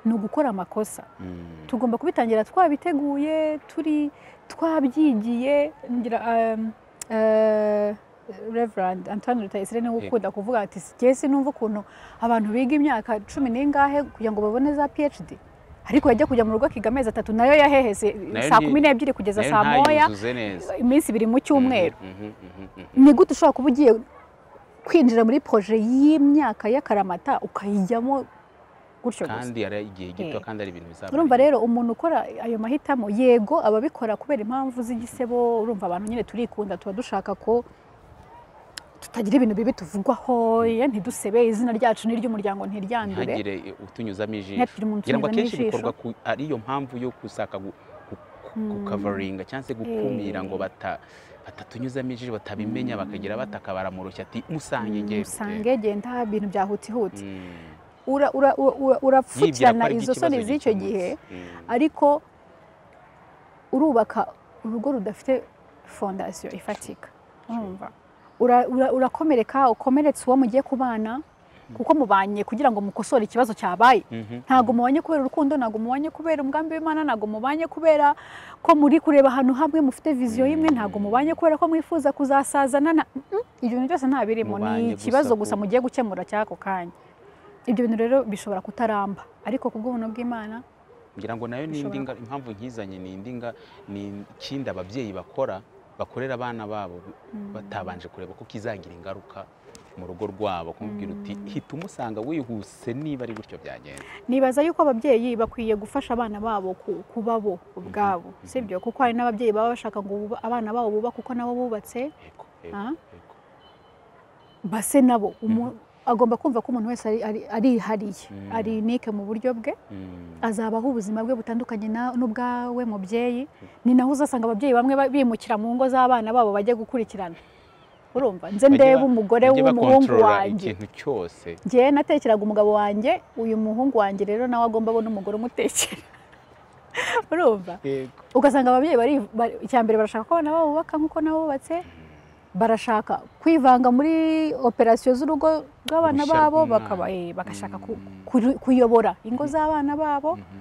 ni ugukora amakosa tugomba kubitangira twabiteguye turi twabyigiye reverand antoine rutayisire niwe ukunda kuvuga ati si numva ukuntu abantu biga imyaka cumi n'ingahe kugira ngo babone za phd ariko yajya kujya mu rugo akiga amezi atatu nayo yaheheze saa kumi n'ebyiri kugeza saa moya iminsi ibiri mu cyumweru ni gute ushobora kuba ugiye kwinjira muri poroje y'imyaka y'akaramata ukayijyamo gutyo gusa kandi ari igihe gito kandi ari ibintu bizaba urumva rero umuntu ukora ayo mahitamo yego ababikora kubera impamvu z'igisebo urumva abantu nyine turikunda tuba dushaka ko tutagira ibintu bibi tuvugwaho ntidusebe izina ryacu n'iry'umuryango ntiryandure ntihagire utunyuzamo ijisho ngira ngo akenshi bikorwa ari iyo mpamvu yo gusaka gukavaringa cyangwa se gukumira ngo batatunyuzamo ijisho batabimenya bakagira bataka baramurushya ati musange ngende musange genda ibintu bya hutihuti urapfukirana izo soni z'icyo gihe ariko urubaka urugo rudafite fondasiyo ifatika ura- ura- urakomereka ukomeretse uwo mugiye kubana kuko mubanye kugira ngo mukosore ikibazo cyabaye Mhm. ntabwo mubanye kubera urukundo ntabwo mubanye kubera umugambi w'imana ntabwo mubanye kubera ko muri kureba ahantu hamwe mufite viziyo imwe ntabwo mubanye kubera ko mwifuza kuzasazana na Mm-mm. ibyo bintu byose nta birimo Mubanye ni gusa ikibazo ku- gusa mugiye gukemura cy'ako kanya ibyo bintu rero bishobora kutaramba ariko ku bw'ubuntu bw'imana ngira ngo nayo ni indi Bishobora nga- impamvu nkizanye ni indi nga- ni ikindi ababyeyi bakora bakorera abana babo batabanje kureba ko kizagira ingaruka mu rugo rwabo kumubwira uti hita umusanga wihuse niba ari gutyo byagenda nibaza yuko ababyeyi bakwiye gufasha abana babo ku- kuba bo ubwabo Mhm. sibyo kuko hari n'ababyeyi baba bashaka ngo bub- abana babo bubake uko nabo bubatse Yego, yego, Ah. yego. base nabo umu- agomba kumva ko umuntu wese ari- ari- arihariye Mhm. ari unike mu buryo bwe Mm, azabaho ubuzima bwe butandukanye na- n'ubwawe mubyeyi ni naho uzasanga ababyeyi bamwe ba- bimukira mu ngo z'abana babo bajya gukurikirana urumva nze Bajye ndebe ba- umugore bajye w'umuhungu bakontorora wanjye ikintu cyose njyewe natekeraga umugabo wanjye uyu muhungu wanjye rero nawe agomba abona umugore umutekera urumva yego ugasanga ababyeyi bari bari- icyambere barashaka ko abana babo bubaka nk'uko nabo bubatse barashaka kwivanga muri operasiyo z'urugo rw'abana Uruhushya babo rw'umwana. bakaba eh, bagashaka ku- Mm. kuru- kuyobora ingo z'abana babo Mhm.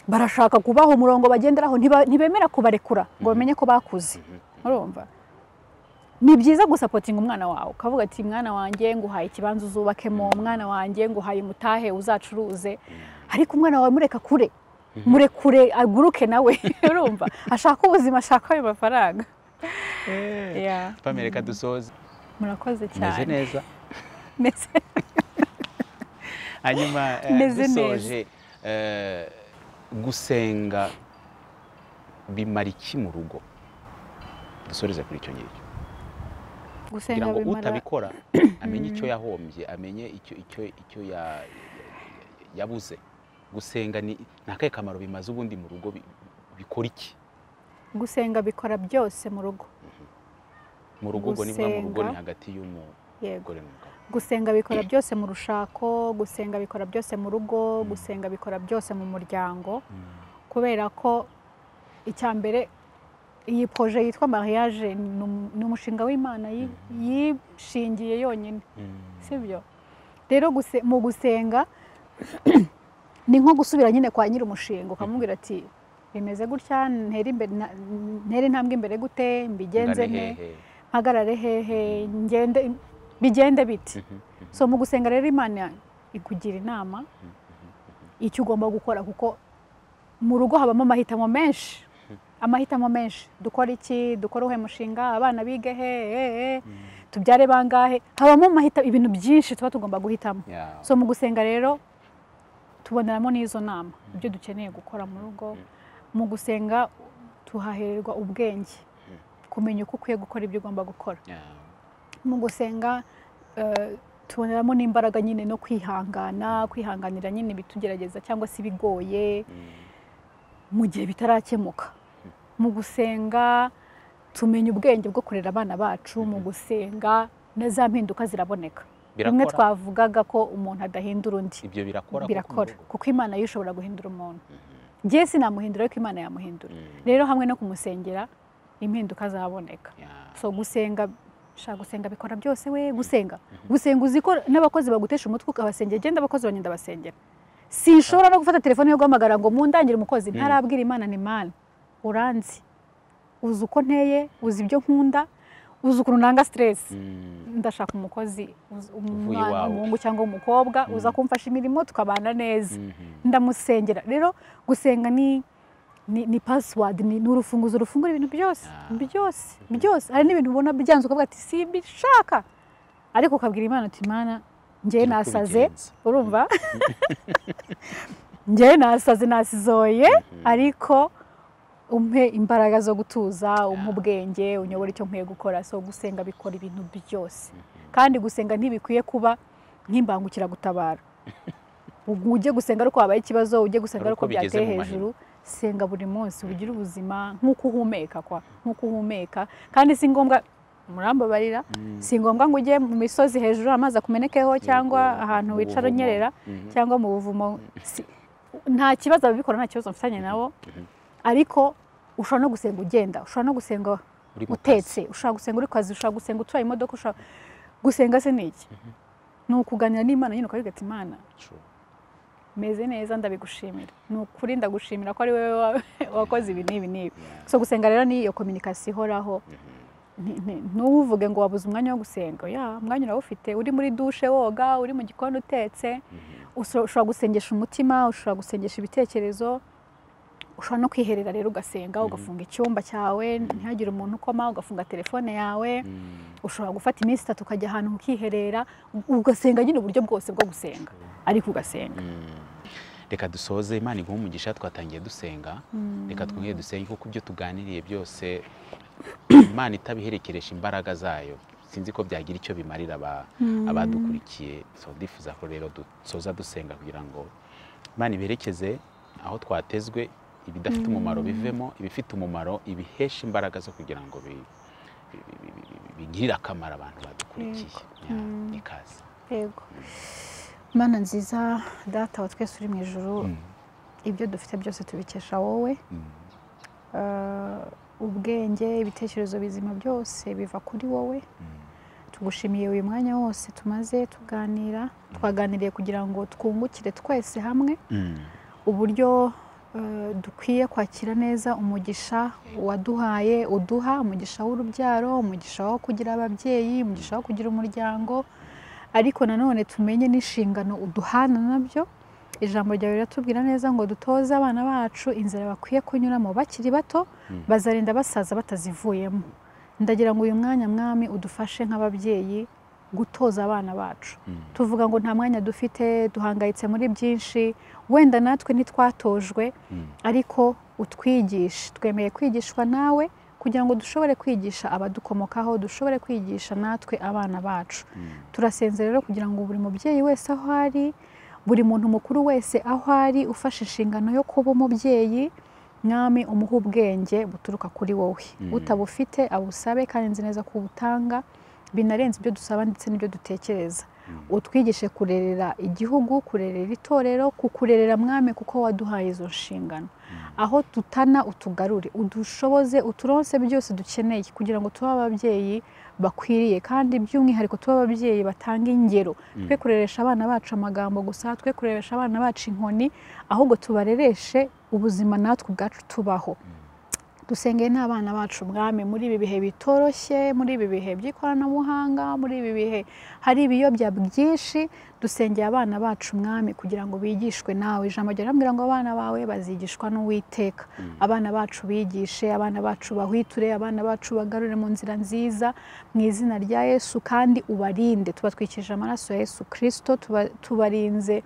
barashaka kubaha umurongo bagenderaho ntiba- ntibemera kubarekura ngo bamenye ko bakuze urumva ni byiza gusapotinga umwana wawe ukavuga ati mwana wanjye nguhaye ikibanza uzubakemo umwana wanjye nguhaye umutahe uzacuruze ariko umwana wawe mureka kure murekure aguruke nawe urumva ashaka ubuzima ashaka ayo mafaranga Eh, Yeah. Pamela, reka dusoze murakoze meze cyane neza Meze- hanyuma eh, Meze dusoje eh, gusenga bimara iki mu rugo dusoreze kuri icyo ngicyo kugira gusenga ngo bimara utabikora amenye icyo yahombye amenye icyo icyo icyo ya- yabuze gusenga ni ni akahe kamaro bimaze ubundi mu rugo bi- bikora iki gusenga bikora byose mu rugo mu rugo ubwo nibura mu rugo ni Gusenga. hagati y'umugore yego n'umugabo gusenga bikora byose mu rushako gusenga bikora byose mu rugo gusenga bikora byose mu muryango kubera ko icya mbere iyi proje yitwa mariage ni um- ni umushinga w'imana yi- yishingiye yonyine sibyo rero guse- mu gusenga ni nko gusubira nyine kwa nyiri umushinga ukamubwira ati bimeze gutya ntere imbere na- ntere intambwe imbere gute mbigenze Ngane nte hehe? mpagarare hehe ngende bigende biti so mu gusenga rero imana ikugira inama icyo ugomba gukora kuko mu rugo habamo amahitamo menshi amahitamo menshi dukora iki dukora uhe mushinga abana bige he he, he, tubyare bangahe habamo amahitamo ibintu byinshi tuba tugomba guhitamo Yeah. so mu gusenga rero tuboneramo n'izo nama ibyo dukeneye gukora mu rugo mu gusenga tuhahererwa ubwenge kumenya uko ukwiye gukora ibyo ugomba gukora Yeah. mu gusenga eh, tuboneramo n'imbaraga nyine no kwihangana kwihanganira nyine ibitugerageza cyangwa se ibigoye Mm. mu gihe bitarakemuka mu gusenga tumenya ubwenge bwo kurera abana bacu mu gusenga na za mpinduka ziraboneka bimwe Birakora? twavugaga ko umuntu adahindura undi ibyo birakora kuko birakora mu rugo- kuko imana yo ishobora guhindura umuntu njye sinamuhindura ariko imana yamuhindura Mm. rero hamwe no kumusengera impinduka zaboneka Yeah. so gusenga shaka gusenga bikora byose we gusenga gusenga uzi ko n'abakozi bagutesha umutwe ukabasengera genda abakozi banjye ndabasengera sinshobora no gufata telefone yo guhamagara ngo mundangire umukozi ntarabwira imana ni mana uranzi uzi uko nteye uzi ibyo nkunda uzi ukuntu nanga stress Mm. ndashaka umukozi uzi- umwana iwawe. umuhungu cyangwa umukobwa uza kumfasha imirimo tukabana neza Mhm. ndamusengera rero gusenga ni ni, ni password ni, ni urufunguzo rufungura ibintu byose Ah. byose byose hari n'ibintu ubona byanze ukavuga ati simbishaka ariko ukabwira imana uti mana njyewe Iri nasaze kubigenza." urumva njyewe nasaze nasizoye ariko umpe imbaraga zo gutuza umpe Yeah. ubwenge unyobora icyo nkwiye gukora so gusenga bikora ibintu byose kandi gusenga ntibikwiye kuba nk'imbangukiragutabara Ugu- ujye gusenga ariko habaye ikibazo ujye gusenga Hari ariko uko bigeze byateye mu mahina. hejuru senga buri munsi ugire ubuzima nk'uko uhumeka kwa nk'uko uhumeka kandi si ngombwa murambabarira Mm. si ngombwa ngo ujye mu misozi hejuru amazi akumenekeho cyangwa Yego, ahantu mu wicara buvumo. unyerera Mhm. cyangwa mu buvumo si- nta kibazo ababikora nta kibazo mfitanye nabo ariko ushobora no gusenga ugenda ushobora no gusenga uri mu kazi utetse ushobora gusenga uri ku kazi ushobora gusenga utwaye imodoka ushobora gusenga se ni iki ni ukuganira n'imana nyine ukavuga ati imana True. meze neza ndabigushimira ni ukuri ndagushimira ko ari wowe wa- wakoze ibi n'ibi n'ibi Yeah. so gusenga rero ni iyo kominikasiyo ihoraho Nti- nti- ntuvuge ngo wabuze umwanya wo gusenga ya umwanya urawufite uri muri dushe woga uri mu gikoni utetse Mhm. Usho- ushobora gusengesha umutima ushobora gusengesha ibitekerezo ushobora no kwiherera rero ugasenga ugafunga icyumba cyawe ntihagire umuntu ukoma ugafunga telefone yawe Mm. ushobora gufata iminsi itatu ukajya ahantu ukiherera ugasenga nyine uburyo bwose bwo gusenga ariko ugasenga Mm. reka dusoze imana iguhe umugisha twatangiye dusenga reka twongere dusenge kuko ibyo tuganiriye byose imana itabiherekeresha imbaraga zayo sinzi ko byagira icyo bimarira aba- abadukurikiye so ndifuza ko rero dusoza dusenga kugira ngo imana iberekeze aho twatezwe ibidafite umumaro bivemo ibifite umumaro ibihesha imbaraga zo kugira ngo bi- bi- bi- bi- bi- bigirire akamaro abantu badukurikiye Ya, ikaze yego mana nziza data wa twese uri mu ijoro ibyo dufite byose tubikesha wowe Eh, ubwenge ibitekerezo bizima byose biva kuri wowe tugushimiye uyu mwanya wose tumaze tuganira twaganiriye kugira ngo twungukire twese hamwe Mm. uburyo eh, dukwiye kwakira neza umugisha waduhaye uduha umugisha w'urubyaro umugisha wo kugira ababyeyi umugisha wo kugira umuryango ariko nanone tumenye n'inshingano uduhana nabyo ijambo ryawe riratubwira neza ngo dutoze abana bacu inzira bakwiye kunyuramo bakiri bato Mm. bazarinda basaza batazivuyemo ndagira ngo uyu mwanya mwami udufashe nk'ababyeyi gutoza abana bacu Mm. tuvuga ngo nta mwanya dufite duhangayitse muri byinshi wenda natwe ntitwatojwe Mm. ariko utwigishe twemeye kwigishwa nawe kugira ngo dushobore kwigisha abadukomokaho dushobore kwigisha natwe abana bacu Mm. turasenze rero kugira ngo buri mubyeyi wese aho ari buri muntu mukuru wese aho ari ufashe inshingano yo kuba umubyeyi mwami umuha ubwenge buturuka kuri wowe Mm. utabufite abusabe kandi nzi neza ko ubutanga binarenze ibyo dusaba ndetse n'ibyo dutekereza utwigishe kurerera igihugu kurerera itorero kukurerera mwami kuko waduhaye izo nshingano aho tutana utugarure udushoboze uturonse byose dukeneye kugira ngo tube ababyeyi bakwiriye kandi by'umwihariko tube ababyeyi batanga ingero twe kureresha abana bacu amagambo gusa twe kureresha abana bacu inkoni ahubwo tubarereshe ubuzima natwe ubwacu tubaho dusengeye n'abana bacu ubwami muri ibi bihe bitoroshye muri ibi bihe by'ikoranabuhanga muri ibi bihe hari ibiyobya byinshi dusengeye abana bacu umwami kugira ngo bigishwe nawe ijambo ryawe riramubwira ngo abana bawe bazigishwa n'uwiteka abana bacu bigishe abana bacu bahwiture abana bacu bagarure mu nzira nziza mu izina rya yesu kandi ubarinde tubatwikije amaraso ya yesu kirisito tuba- tubarinze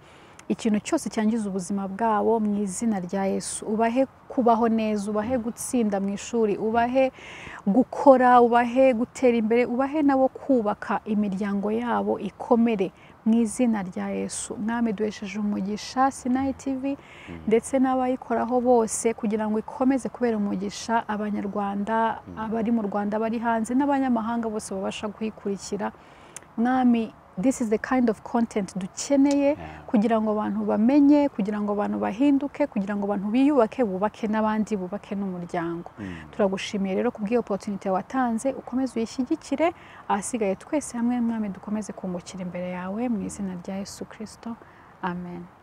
ikintu cyose cyangiza ubuzima bwabo mu izina rya yesu ubahe kubaho neza ubahe gutsinda mu ishuri ubahe gukora ubahe gutera imbere ubahe nabo kubaka imiryango yabo ikomere mu izina rya yesu mwami duhesheje umugisha sinayi tivi ndetse n'abayikoraho bose kugira ngo ikomeze kubera umugisha abanyarwanda abari mu rwanda bari hanze n'abanyamahanga bose babasha kuyikurikira mwami this is the kind of content dukeneye Yeah. kugira ngo abantu bamenye kugira ngo abantu bahinduke kugira ngo abantu biyubake bubake n'abandi bubake n'umuryango Mm. turagushimiye rero ku bw'iyo opotunite watanze ukomeze uyishyigikire ahasigaye twese hamwe mwami dukomeze kungukira imbere yawe mu izina rya yesu kirisito amen